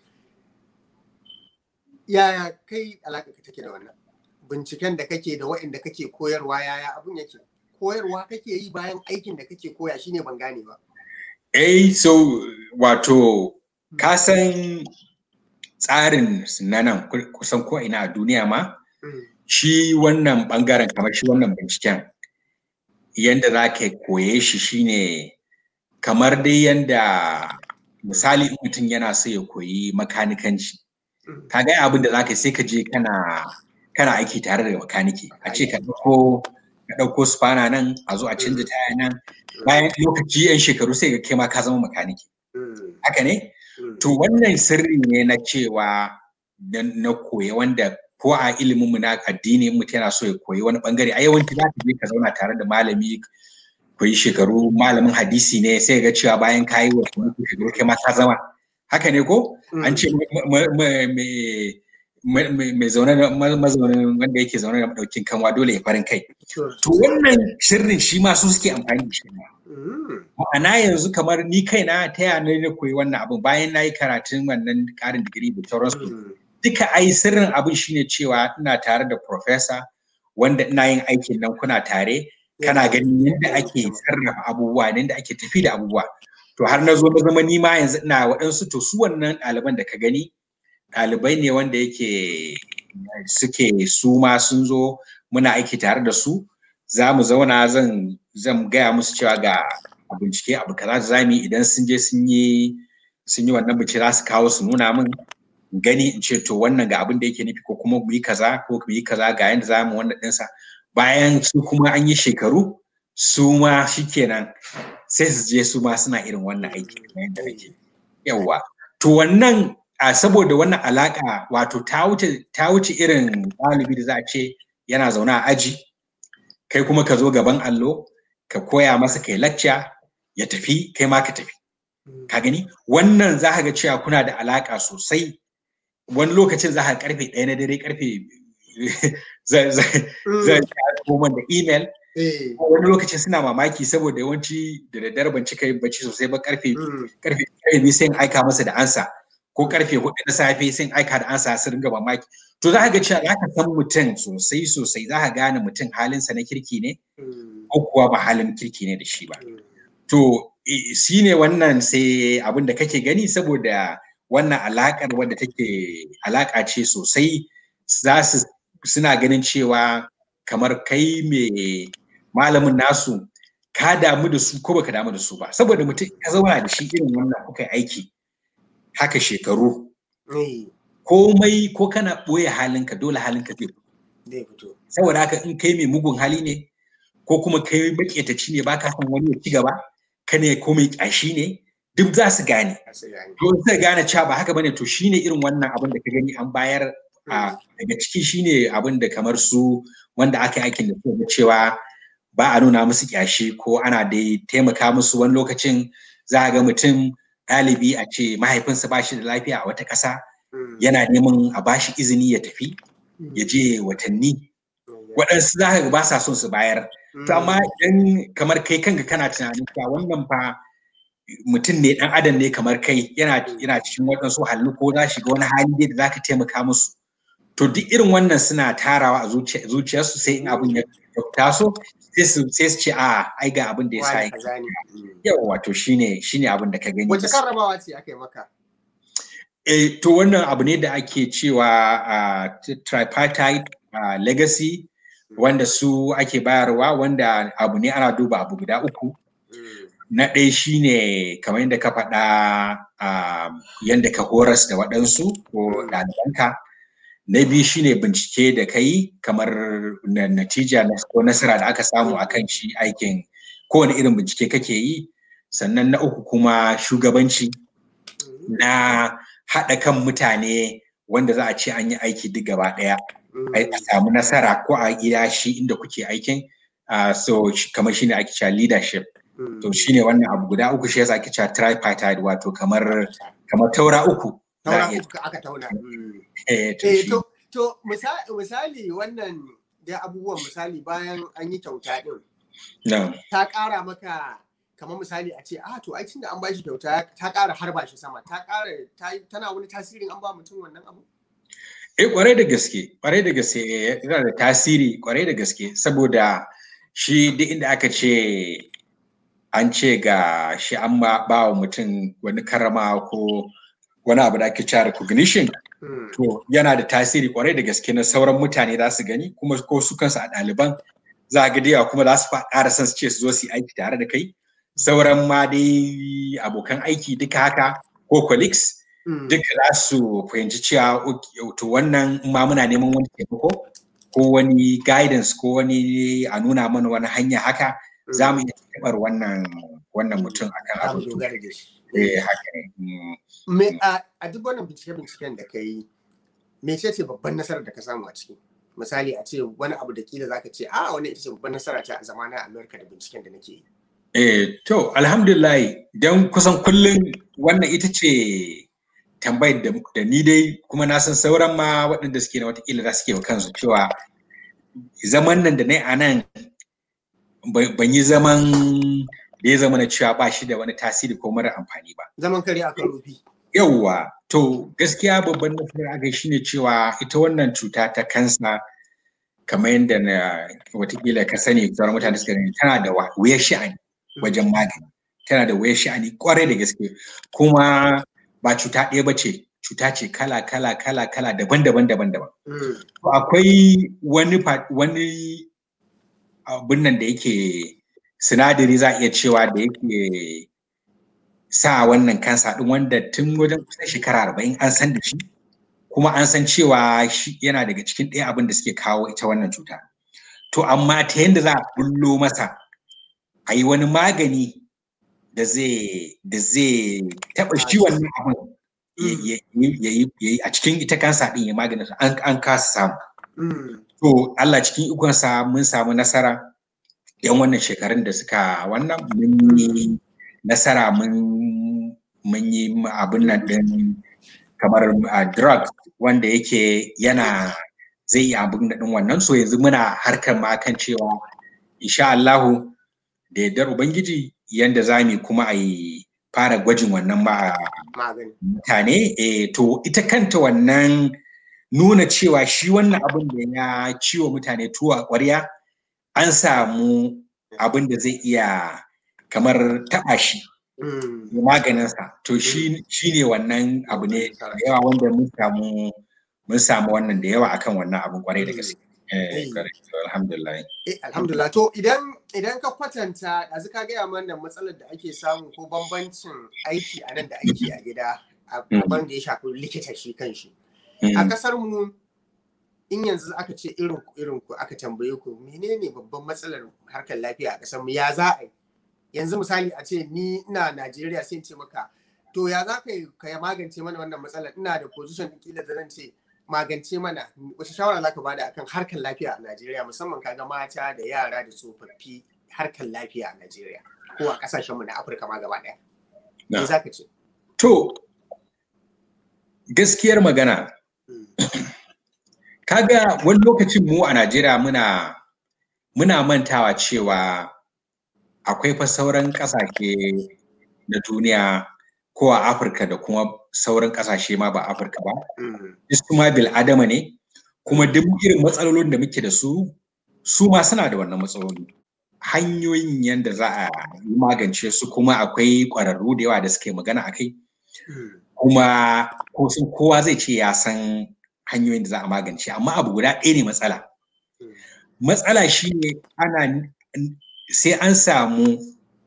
Yaya kai alaƙa ka take da wannan? Binciken da kake da wa'anda kake koyarwa yaya abun yake? koyarwa kake yi bayan aikin da kake koya shine ban gane ba. Eh so wato ka san tsarin na nan kusan ko ina a duniya ma shi wannan bangaren kamar shi wannan binciken yanda za ka koye shi shine kamar dai yanda misali mutum yana so ya koyi makanikanci ka ga abin da za ka sai ka je kana kana aiki tare da makaniki a ce ka ɗauko ka ɗauko spana nan a zo a canza taya nan bayan lokaci yan shekaru sai ga kai ma ka zama makaniki haka ne to wannan sirri ne na cewa na koya wanda ko a ilimin mu na addini mutum yana so ya koyi wani bangare a yawanci za ka je ka zauna tare da malami koyi shekaru malamin hadisi ne sai ga cewa bayan ka yi wasu shekaru kai ma ka zama haka ne ko an ce mai zaune da mazaunin wanda yake zaune da madaukin kanwa dole ya farin kai. To wannan sirrin shi ma su suke amfani da shi. Ma'ana yanzu kamar ni kaina ta yana na koyi wannan abin bayan na yi karatun wannan karin digiri da sauransu. Duka ai sirrin abin shine cewa ina tare da profesa wanda ina yin aikin nan kuna tare kana ganin yadda ake sarrafa abubuwa yadda ake tafi da abubuwa. To har na zo na zama ni ma yanzu ina waɗansu to su wannan ɗaliban da ka gani ɗalibai ne wanda yake suke su ma sun zo muna aiki tare da su za mu zauna zan zan gaya musu cewa ga bincike abu kaza za mu yi idan sun je sun yi sun yi wannan bincike za su kawo su nuna min gani in ce to wannan ga abin da yake nufi ko kuma mu yi kaza ko mu yi kaza ga yanda za mu wannan ɗinsa bayan su kuma an yi shekaru su ma shikenan sai su je su ma suna irin wannan aiki yadda nake yawwa to wannan a saboda wannan alaka wato ta wuce ta wuce irin ɗalibi da za a ce yana zaune a aji kai kuma ka zo gaban allo ka koya masa kai lacca ya tafi kai ma ka tafi ka gani wannan za ka ga cewa kuna da alaka sosai wani lokacin za ka karfe ɗaya na dare karfe zai koma da email wani lokacin suna mamaki saboda yawanci da daddare ban cika yin bacci sosai ba karfe karfe biyu sai in aika masa da ansa ko karfe hudu na safe sai in aika da ansa su ringa mamaki to za ka ga cewa za ka san mutum sosai sosai za ka gane mutum halinsa na kirki ne ko kuwa ba halin kirki ne da shi ba to shi ne wannan sai abin da kake gani saboda wannan alakar wadda take alaka ce sosai za su suna ganin cewa kamar kai mai malamin nasu ka damu da su ko baka damu da su ba saboda mutum ka zauna da shi irin wannan kuka yi aiki haka shekaru komai ko kana ɓoye halinka dole halinka zai fito saboda haka in kai mai mugun hali ne ko kuma kai maƙetaci ne baka san wani ya ci gaba ka ne ko mai ƙyashi ne duk za su gane to sai gane cewa ba haka bane to shine irin wannan abin da ka gani an bayar daga ciki shine abin da kamar su wanda aka yi aikin da su cewa ba a nuna musu kyashi ko ana dai taimaka musu wani lokacin za a ga mutum ɗalibi a ce mahaifinsa ba shi da lafiya a wata ƙasa yana neman a ba shi izini ya tafi ya je watanni waɗansu za ka ba sa son su bayar to amma idan kamar kai kanka kana tunanin cewa wannan fa mutum ne ɗan adam ne kamar kai yana yana cikin waɗansu halin ko za shiga wani hali da za ka taimaka musu to duk irin wannan suna tarawa a zuciyarsu sai in abin ya taso sai su ce a ai ga abin da ya sa yau wato shine shine abin da ka gani wace karramawa ce aka yi maka eh to wannan abu ne da ake cewa tripartite legacy wanda su ake bayarwa wanda abu ne ana duba abu guda uku na ɗaya shine kamar yadda ka faɗa yadda ka horas da waɗansu ko ɗalibanka na biyu shine bincike da kai kamar natija ko nasara da aka samu akan shi aikin kowane irin bincike kake yi sannan na uku kuma shugabanci na haɗa kan mutane wanda za a ce an yi aiki duk gaba ɗaya a samu nasara ko a gida shi inda kuke aikin so kamar shine ake cewa leadership to shine wannan abu guda uku shi yasa ake cewa tripartite wato kamar kamar taura uku taura uku aka tauna to to misali wannan da abubuwan misali bayan an yi kyauta din ta ƙara maka kamar misali a ce ah to ai tunda an bashi kyauta ta ƙara harba shi sama ta ƙara tana wani tasirin an ba mutum wannan abu eh kwarai da gaske kwarai da gaske yana da tasiri kwarai da gaske saboda shi duk inda aka ce an ce ga shi an ba wa mutum wani karama ko wani abu da ake cewa recognition to yana da tasiri kwarai da gaske na sauran mutane za su gani kuma ko su kansu a ɗaliban za a ga kuma za su ƙara son su ce su zo su yi aiki tare da kai sauran ma dai abokan aiki duka haka ko colleagues duka za su fahimci cewa to wannan ma muna neman wani taimako ko wani guidance ko wani a nuna mana wani hanya haka za mu iya taɓar wannan wannan mutum akan abu eh haka ne a duk wannan bincike-binciken da ka yi me ce ce babban nasarar da ka samu a ciki misali a ce wani abu da kila zaka ce a wani ita ce babban nasara ta a zamanin Amerika da binciken da nake yi Eh, to, alhamdulillah, don kusan kullum wannan ita ce tambayar da, da ni dai kuma na san sauran ma waɗanda suke na watakila za su ke wa kansu cewa zaman nan da na a nan ban yi zaman da ya zama na cewa ba shi da wani tasiri ko mara amfani ba. Zaman kare a karofi. Yawwa, to gaskiya babban nasarar aka shi ne cewa ita wannan cuta ta kansa kamar yadda na watakila ka sani sauran mutane suka tana da wuyar sha'ani. wajen magani tana da wayar sha'ani kwarai da gaske kuma ba cuta ɗaya ba ce cuta ce kala kala kala kala daban daban daban daban akwai wani wani abin nan da yake sinadari za a iya cewa da yake sa wannan kansa ɗin wanda tun wajen kusan shekara arba'in an san da shi kuma an san cewa shi yana daga cikin ɗaya abin da suke kawo ita wannan cuta to amma ta yadda za a bullo masa a yi wani magani da zai da zai taɓa shi wannan abin ya yi a cikin ita kansa ɗin ya magani an kasa samu. To Allah cikin ikonsa mun samu nasara yan wannan shekarun da suka wannan mun yi nasara mun yi abin nan ɗin kamar drug wanda yake yana zai yi abin da ɗin wannan so yanzu muna harkar ma kan cewa insha Allahu da yardar Ubangiji yadda za mu kuma a yi fara gwajin wannan ba mutane eh to ita kanta wannan nuna cewa shi wannan abin da ya ciwo mutane tuwo a ƙwarya an samu abin da zai iya kamar taɓa shi maganinsa to shi ne wannan abu ne da yawa wanda mun samu mun samu wannan da yawa akan wannan abin kwarai da gaske Eh, correct. Alhamdulillah. Eh, alhamdulillah to idan idan ka kwatanta yanzu ka gaya mana matsalar da ake samu ko bambancin aiki a nan da aiki a gida a Mm. abin da ya shafi likita shi kan shi a Mm. kasar mu in yanzu aka ce irin ku irin ku aka tambaye ku menene babban matsalar harkar lafiya a kasar mu ya za a yi yanzu misali a ce ni ina Najeriya sai in ce maka to ya za ka yi ka ya magance mana wannan matsalar ina da position din kila da zan ce magance mana wace shawara za ka bada akan harkar lafiya a Najeriya musamman kaga mata da yara da tsofaffi harkar lafiya a Najeriya ko a kasashenmu na Afirka ma gaba ɗaya. Me Na. za ka ce? To, gaskiyar magana, Mm. kaga wani lokacin mu a Najeriya muna muna mantawa cewa akwai fa sauran ƙasashe na duniya ko a Afirka da kuma sauran ƙasashe ma ba Afirka ba. Mm. Duk su ma bil'adama ne, kuma duk irin matsalolin da muke da su, su ma suna da wannan matsaloli. Hanyoyin yadda za a yi magance su kuma akwai ƙwararru da yawa da suke magana a kai. Mm. kuma ko sun kowa zai ce ya san hanyoyin da za a magance amma abu guda ɗaya ne matsala Mm. matsala shine ana sai an samu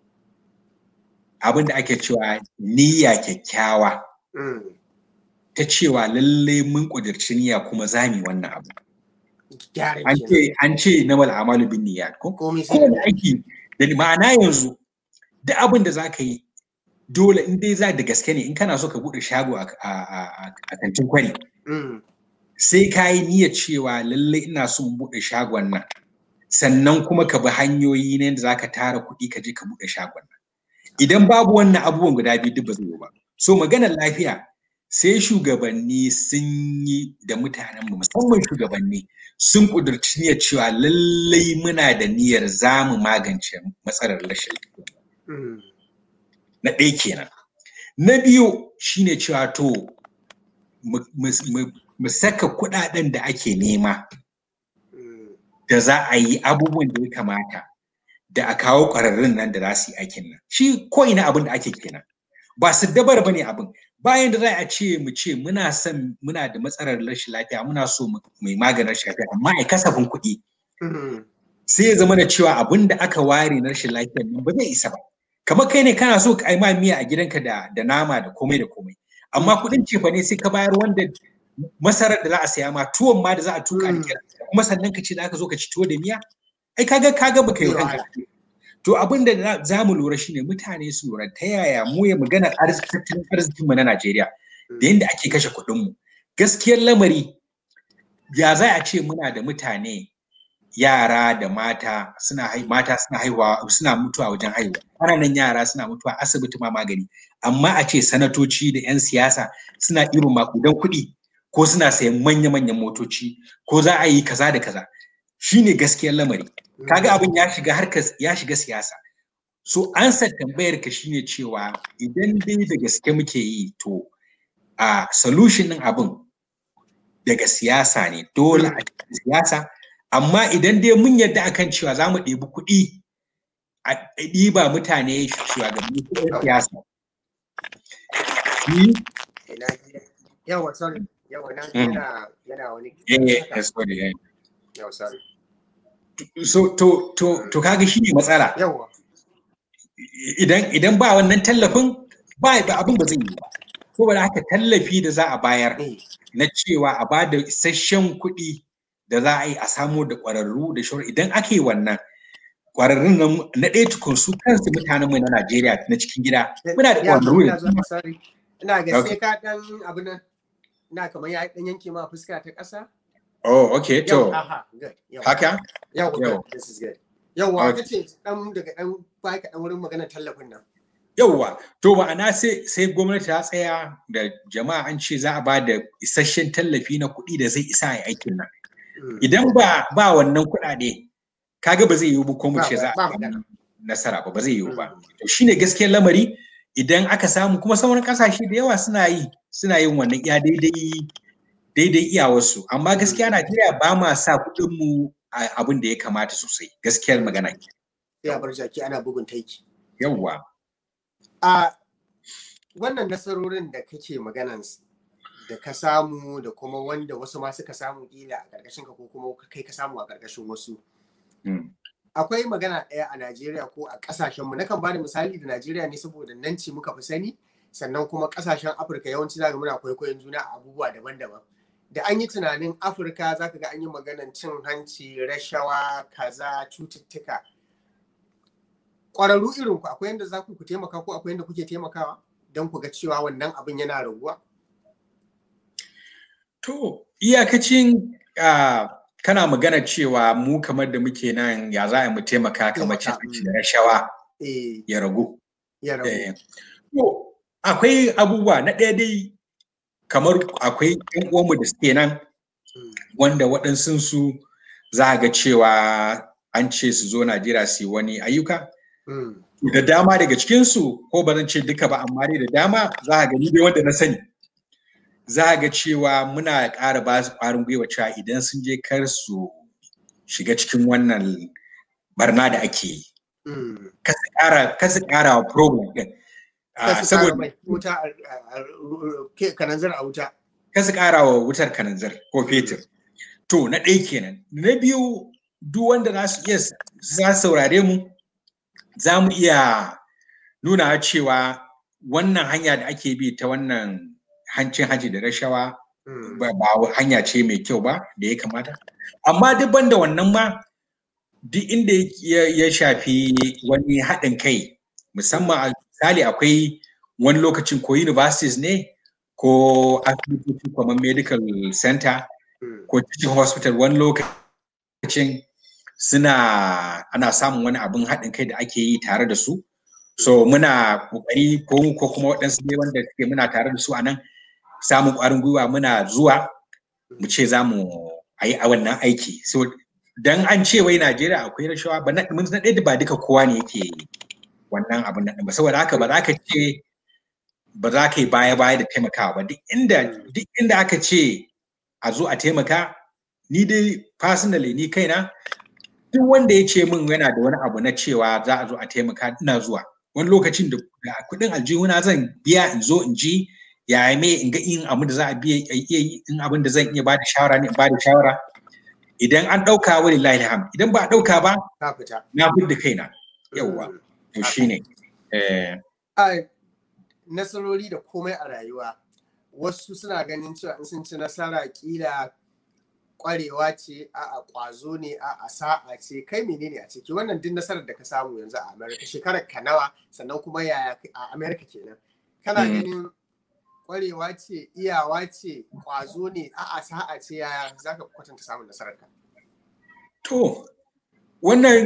abin da ake cewa niyya kyakkyawa Mm. ta cewa lalle mun ƙudurci niyya kuma za mu yi wannan abu Gyara an kenan. ce an ce na wal amalu bin niyyat ko Komai sai kowane da aiki da ma'ana yanzu duk abin da za ka yi dole in dai za da gaske ne in kana so ka buɗe shago a a- a- a kantin kwari Mm. sai ka yi niyyar cewa lallai ina so in buɗe shagon nan sannan kuma ka bi hanyoyi ne da za ka tara kuɗi ka je ka buɗe shagon nan idan babu wannan abubuwan guda biyu duk ba zai yi ba so maganar lafiya sai shugabanni sun yi da mutanenmu musamman shugabanni sun ƙudurci niyyar cewa lallai muna da niyyar za mu magance matsalar rashin lafiya Mm. na ɗaya kenan na biyu shine cewa to mu- mu- mu- mu saka kuɗaɗen da ake nema Mm. da za a yi abubuwan da ya kamata da a kawo ƙwararrun nan da za su yi aikin nan shi ko ina abin da ake kenan ba su dabar ba ne abin bayan da za a ce mu ce muna son muna da matsalar rashin lafiya muna so mu mai maganin rashin lafiya amma a kasafin kuɗi Mm. sai ya zama da cewa abin da aka ware na rashin lafiyar nan ba zai isa ba kamar kai ne kana so ka yi ma miya a gidanka da da nama da komai da komai amma kuɗin cefa ne sai ka bayar wanda masarar da za a saya ma tuwon ma da za a tuka da Mm. kyar kuma sannan ka ce da aka zo ka ci tuwo da miya ai kaga kaga baka yi wa kanka to abin da za- za mu lura shine mutane su lura ta yaya mu ya magana tattalin arzikin mu na Najeriya da yadda ake kashe kuɗin mu gaskiyar lamari ya za a ce muna da mutane yara da mata suna hai mata suna haihuwa suna mutuwa wajen haihuwa ƙananan yara suna mutuwa asibiti ma magani amma a ce sanatoci da 'yan siyasa suna irin makudan kuɗi ko suna sayan manya-manyan motoci ko za a yi kaza da kaza shine gaskiyar lamari kaga abin ya shiga harkar ya shiga siyasa so ansa tambayar ka shine cewa idan dai da gaske muke yi to a solution din abin daga siyasa ne dole a cikin siyasa amma idan dai mun yadda akan cewa za mu ɗebi kuɗi a ɗiba mutane shugabanni kuɗin siyasa shi Ina ji. Yawa sorry. Yawa na Mm. yana yana wani. eh eh sorry eh. Yawa sorry. so to to to kaga shi ne matsala Yawa. idan idan ba wannan tallafin ba ba abin ba zai yi ba saboda haka tallafi da za a bayar Eh. na cewa a ba da isasshen kuɗi da za a yi a samo da ƙwararru da shawar idan aka yi wannan ƙwararrun nan na ɗaya tukun su kansu mutanenmu na Najeriya na cikin gida muna da Ya, ƙwararru ina da zuwa, sorry. Ina ga Okay. sai ka dan abin nan. Ina kamar ya dan yanke ma fuska ta ƙasa. Oh, okay, to Yawa, aha, good. Yawa. haka? Yawa, Yawa. good. This is good. Yawa, Okay. kace dan daga dan baka dan wurin magana tallafin nan. Yawwa, to ma'ana sai sai gwamnati ta tsaya da jama'a an ce za a ba da isasshen tallafi na kuɗi da zai isa a yi aikin nan. Mm. Idan ba ba wannan kuɗaɗe, kaga ba zai yiwu ba ko mu Ba- ce za ba a magana. samu nasara ba ba zai yiwu ba. Mm. To shine gaskiyar lamari idan aka samu kuma sauran kasashe da yawa suna yi suna yin wannan iya daidai daidai iyawarsu amma gaskiya Najeriya ba ma sa kuɗin mu a abin da ya kamata sosai gaskiyar magana Sai a bar jaki ana bugun taiki. yawwa A wannan nasarorin da kake maganan s- da ka samu da kuma wanda wasu ma suka samu kila a ƙarƙashin ka ko kuma kai ka samu a ƙarƙashin wasu. Akwai magana ɗaya a Najeriya ko a ƙasashenmu na kan bada misali da Najeriya ne saboda nan ce muka fi sani sannan kuma ƙasashen Afirka yawanci za muna kwaikwayon juna a abubuwa daban-daban. Da an yi tunanin Afirka za ka ga an yi maganan cin hanci, rashawa, kaza, cututtuka. Ƙwararru irin ku akwai yadda za ku taimaka ko akwai yadda kuke taimakawa don ku ga cewa wannan abin yana raguwa? To, iyakacin kana magana cewa mu kamar da muke nan ya za mu taimaka kamar cin hanci da rashawa ya ragu. Ya ragu. To, akwai abubuwa na ɗaya dai kamar akwai ‘yan uwanmu da suke nan wanda waɗansu su za ga cewa an ce su zo Najeriya su yi wani ayyuka. Da dama daga cikinsu ko ba zan ce duka ba amma dai da dama za a gani dai wanda na sani. Za a ga cewa muna ƙara ba su ƙwarin gwiwa cewa idan sun je kar su shiga cikin wannan barna da ake yi. Kasu ƙara wa problem ɗin. Saboda wuta kananzir a wuta. Kasu ƙara wa wutar kananzir ko fetur. To na ɗaya kenan. Na biyu duk wanda za su iya za saurare mu za mu iya nuna cewa wannan hanya da ake bi ta wannan hancin haji da rashawa ba hanya ce mai kyau ba da ya kamata amma duk banda wannan ma duk inda ya shafi wani haɗin kai musamman a misali akwai wani lokacin ko universities ne ko asibitoci kamar medical center ko teaching hospital wani lokacin suna ana samun wani abin haɗin kai da ake yi tare da su so muna kokari ko ko kuma waɗansu ne wanda suke muna tare da su a nan samun ƙwarin gwiwa muna zuwa mu ce za mu yi a wannan aiki so dan an ce wai Najeriya akwai rashawa ba na mun na ɗaya ba duka kowa ne yake wannan abin nan ba saboda haka ba za ka ce ba za ka yi baya baya da taimakawa ba duk inda duk inda aka ce a zo a taimaka ni dai personally ni kaina duk wanda ya ce min yana da wani abu na cewa za a zo a taimaka ina zuwa wani lokacin da kuɗin aljihuna zan biya in zo in ji ya me in ga in abin da za a biya iya yi in abin da zan iya ba da shawara ne in ba da shawara idan an ɗauka wani lahi ham idan ba a ɗauka ba na fi da kaina yawwa to shine nasarori da komai a rayuwa wasu suna ganin cewa in sun ci nasara kila kwarewa ce a kwazo ne a sa'a ce kai menene a ciki wannan duk nasarar da ka samu yanzu a america shekarar ka nawa sannan kuma yaya a america kenan kana ganin kwarewa ce iyawa ce kwazo ne a sa'a ce yaya za ka kwatanta samun nasarar ka to wannan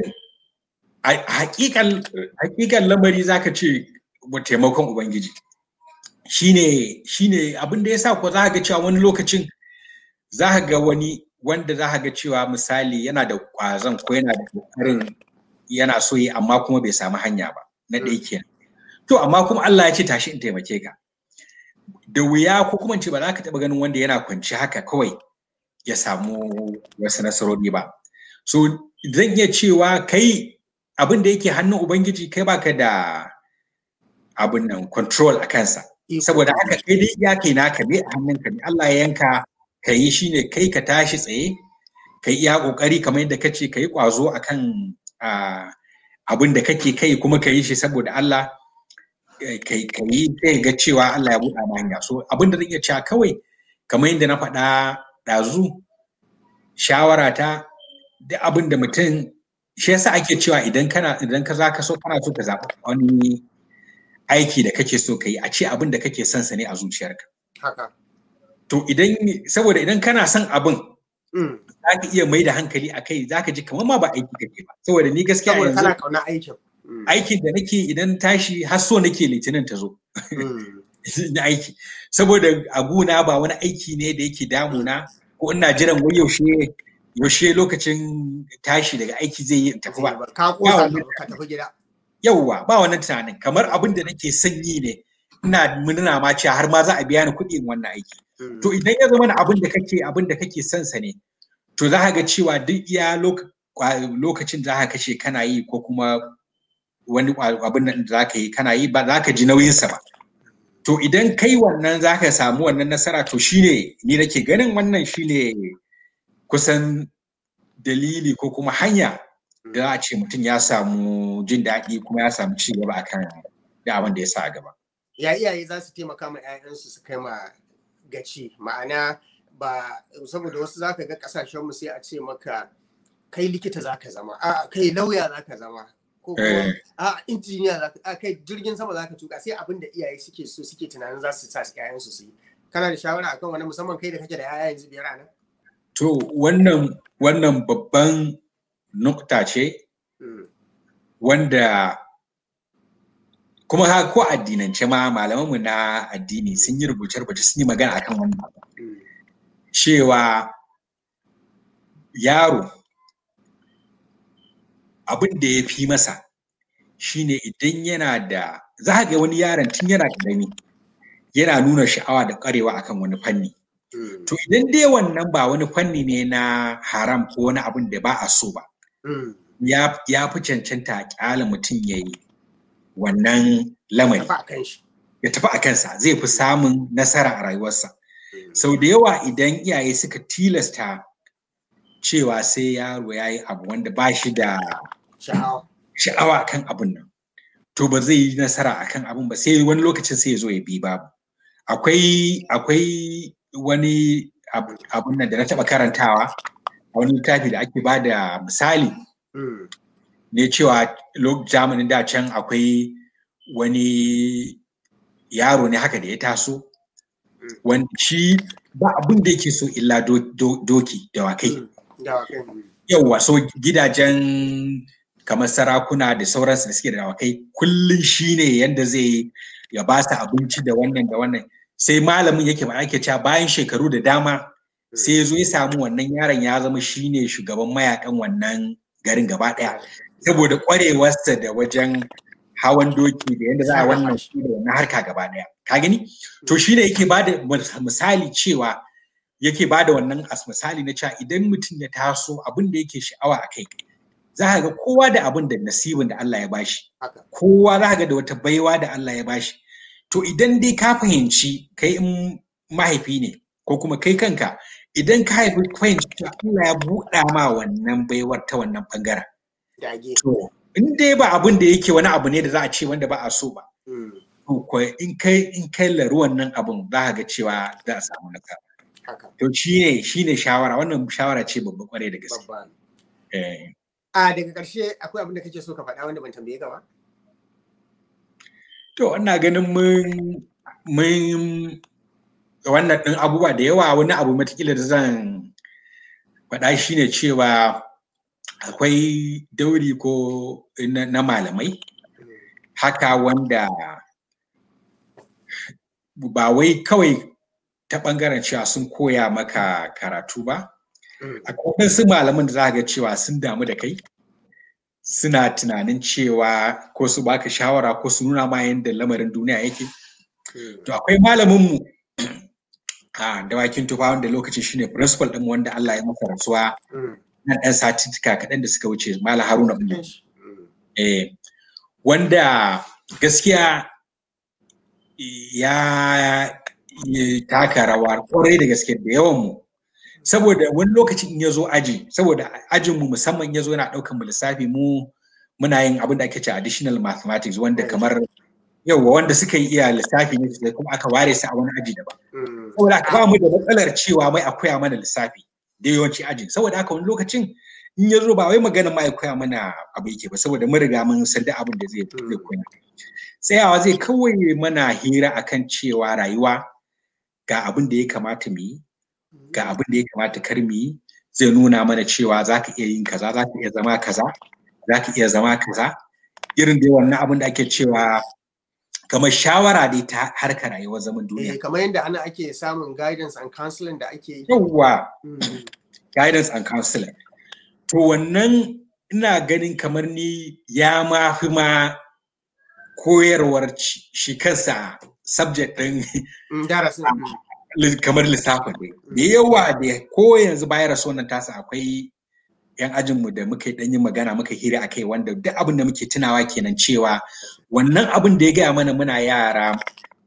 hakikan lamari za ka ce taimakon ubangiji shine shine abin da ya sa ko za ga cewa wani lokacin za ka ga wani wanda za ka ga cewa misali yana da ƙwazon ko yana da ƙoƙarin yana so yi amma kuma bai samu hanya ba na ɗaya kenan to amma kuma Allah ya ce tashi in taimake ka da wuya ko kuma ce ba za ka taɓa ganin wanda yana kwanci haka kawai ya samu wasu nasarori ba so zan iya cewa kai abin da yake hannun ubangiji kai baka da abin nan control a kansa saboda haka kai dai iya kai naka ne a hannunka ne Allah ya yanka ka yi shine kai ka tashi tsaye ka yi iya kokari kamar yadda kace ka yi kwazo akan abin da kake kai kuma ka yi shi saboda Allah ka yi sai ga cewa Allah ya buɗa ma hanya so abin da zan iya cewa kawai kamar yadda na faɗa ɗazu shawara ta da abin da mutum shi yasa ake cewa idan kana idan ka za ka so kana so ka zaɓi wani aiki da kake so ka yi a ce abin da kake son sa ne a zuciyarka. Haka. To idan saboda idan kana son abin za ka iya mai da hankali a kai za ka ji kamar ma ba aiki kake ba. Saboda ni gaskiya yanzu. Saboda kana kauna aikin. Aikin da nake idan tashi har so nake litinin ta zo. Na aiki. Saboda a guna ba wani aiki ne da yake damuna ko ina jiran wai yaushe yaushe lokacin tashi daga aiki zai yi tafi ba. Ka kosa ka tafi gida. yauwa ba wannan tunanin kamar abin da nake son yi ne ina murna ma cewa har ma za a biya ni kuɗin wannan aiki to idan ya zama abin da kake abin da kake son sa ne to za ka ga cewa duk iya lokacin za ka kashe kana yi ko kuma wani abin da za ka yi kana yi ba za ka ji nauyinsa ba to idan kai wannan za ka samu wannan nasara to shine ni nake ganin wannan shine kusan dalili ko kuma hanya da za a ce mutum ya samu jin daɗi kuma ya samu ci gaba akan da abin da ya sa a gaba. Ya iyaye za su taimaka ma 'ya'yansu su kai ma gaci ma'ana ba saboda wasu za ka ga kasashenmu sai a ce maka kai likita za ka zama a kai lauya za ka zama ko kuma a injiniya za ka kai jirgin sama za ka tuka sai abin da iyaye suke so suke tunanin za su sa ƴaƴansu su yi kana da shawara akan wani musamman kai da kake da ƴaƴa yanzu biyar nan to wannan wannan babban nukta ce wanda kuma ha ko addinance ma malamanmu na addini sun yi rubuce-rubuce sun yi magana akan wannan cewa yaro abin da ya fi masa shine idan yana da za ga wani yaron tun yana ƙarami yana nuna sha'awa da ƙwarewa akan wani fanni to idan dai wannan ba wani fanni ne na haram ko wani abin da ba a so ba ya fi cancanta a ƙyala mutum ya yi wannan lamari ya tafi a kansa zai fi samun nasara a rayuwarsa sau da yawa idan iyaye suka tilasta cewa sai yaro ya yi abu wanda ba shi da sha'awa kan abun nan to ba zai yi nasara a kan abun ba sai wani lokacin sai ya zo ya bi babu akwai akwai wani abun nan da na taɓa karantawa a wani littafi da ake ba da misali ne cewa zamanin da can akwai wani yaro ne haka da ya taso wanda shi ba abin da yake so illa doki dawakai yauwa so gidajen kamar sarakuna da sauransu da suke da dawakai kullum shi ne yadda zai ya ba su abinci da wannan da wannan sai malamin yake ba ake cewa bayan shekaru da dama sai ya zo ya samu wannan yaron ya zama shi ne shugaban mayakan wannan garin gaba ɗaya saboda ƙwarewarsa da wajen hawan doki da yadda za a wannan shi da wannan harka gaba ɗaya ka gani to shi ne yake bada misali cewa yake bada wannan as misali na cewa idan mutum ya taso abin da yake sha'awa a kai za ka ga kowa da abin da nasibin da Allah ya bashi kowa za ka ga da wata baiwa da Allah ya bashi to idan dai ka fahimci kai in mahaifi ne ko kuma kai kanka idan ka haifi fahimci cewa Allah ya buɗa ma wannan baiwar ta wannan bangaren to in dai ba abin da yake wani abu ne da za a ce wanda ba a so ba to in kai in kai laru wannan abun za ka ga cewa za a samu nasara to shine shine shawara wannan shawara ce babba kwarai da gaske a daga ƙarshe akwai abin da kake so ka faɗa wanda ban tambaye ka ba to ina ganin mun mun wannan ɗin abubuwa da yawa wani abu matakila da zan faɗa shine cewa akwai dauri ko na malamai haka wanda ba wai kawai ta ɓangaren cewa sun koya maka karatu ba akwai wasu malaman da za ga cewa sun damu da kai suna tunanin cewa ko su baka shawara ko su nuna ma yadda lamarin duniya yake to akwai malaminmu a dawakin tufa wanda lokaci shine principal ɗin wanda Allah ya masa rasuwa nan ɗan satika kaɗan da suka wuce Malam Haruna Umar. Eh, wanda gaskiya ya taka rawa kwarai da gaske da yawan mu. Saboda wani lokacin in ya zo aji, saboda ajin mu musamman ya zo yana ɗaukan mu lissafi mu muna yin abin da ake ce additional mathematics wanda kamar yauwa wanda suka yi iya lissafi ne sai kuma aka ware su a wani aji daban. Saboda aka ba mu da matsalar cewa mai akwai mana lissafi. da yawanci ajin saboda haka wani lokacin in ya zo ba wai magana ma ya koya mana abu yake ba saboda mun riga mun san da abin da zai zai koya tsayawa zai kawai mana hira akan cewa rayuwa ga abin da ya kamata mu yi ga abin da ya kamata kar mu yi zai nuna mana cewa za ka iya yin kaza za ka iya zama kaza za ka iya zama kaza irin da wannan abin da ake cewa kamar shawara dai ta harkar rayuwar zaman duniya. kamar yadda ana ake samun guidance and counseling da ake yi. Yawwa, guidance and counseling. To wannan ina ganin kamar ni ya ma fi ma koyarwar shi kansa subject ɗin kamar lissafin ne. Da yawa da ko yanzu bayan rasu wannan tasa akwai 'yan ajinmu da muka yi yin magana muka hira a kai wanda duk abin da muke tunawa kenan cewa wannan abin da ya gaya mana muna yara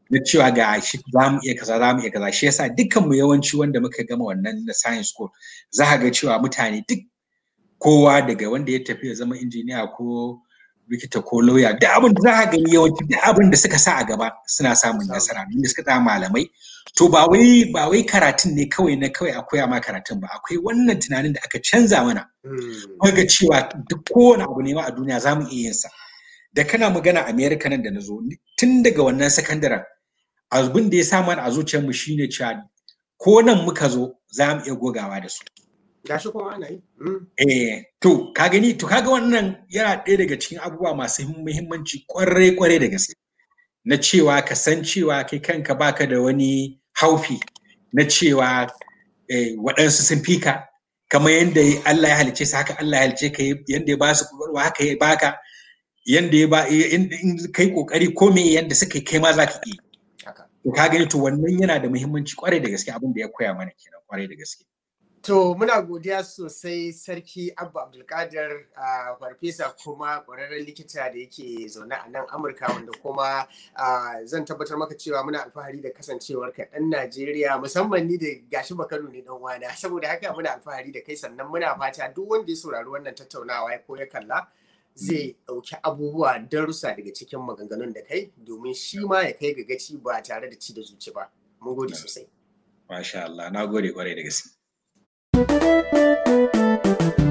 na cewa ga shi za mu iya kaza za mu iya kaza shi yasa dukkan mu yawanci wanda muka gama wannan na science school za ka ga cewa mutane duk kowa daga wanda ya tafi ya zama injiniya ko likita ko lauya duk abin da za ka gani yawanci duk abin da suka sa a gaba suna samun nasara da suka tsaya malamai to ba wai ba wai karatun ne kawai na kawai a koya ma karatun ba akwai wannan tunanin da aka canza mana ga cewa duk kowane abu ne ma a duniya za mu iya yin sa da kana magana America nan da na zo tun daga wannan sakandaren abin da ya sa mana a zuciyarmu shine cewa ko nan muka zo za mu iya gogawa da su gashi kuma ana yi. Eh, to ka gani to kaga wannan yana ɗaya daga cikin abubuwa masu muhimmanci kwarai kwarai da gaske. Na cewa ka san cewa kai kanka baka da wani haufi na cewa waɗansu sun fi ka kamar yadda Allah ya halice su haka Allah ya halice ka yadda ya ba su kwakwalwa haka ya baka yadda ya ba in kai kokari ko me yadda suka kai ma za ka iya. To ka gani to wannan yana da muhimmanci kwarai da gaske abin da ya koya mana kenan kwarai da gaske. To muna godiya sosai sarki Abba Abdulkadir a farfesa kuma ƙwararren likita da yake zaune a nan Amurka wanda kuma zan tabbatar maka cewa muna alfahari da kasancewar ka ɗan Najeriya musamman ni da gashi Bakano ne dan wana saboda haka muna alfahari da kai sannan muna fata duk wanda ya saurari wannan tattaunawa ya ko ya kalla zai ɗauki abubuwa darussa daga cikin maganganun da kai domin shi ma ya kai ga gaci ba tare da ci da zuci ba. Mun gode sosai. Masha Allah, na gode kwarai da gaske. Thank you.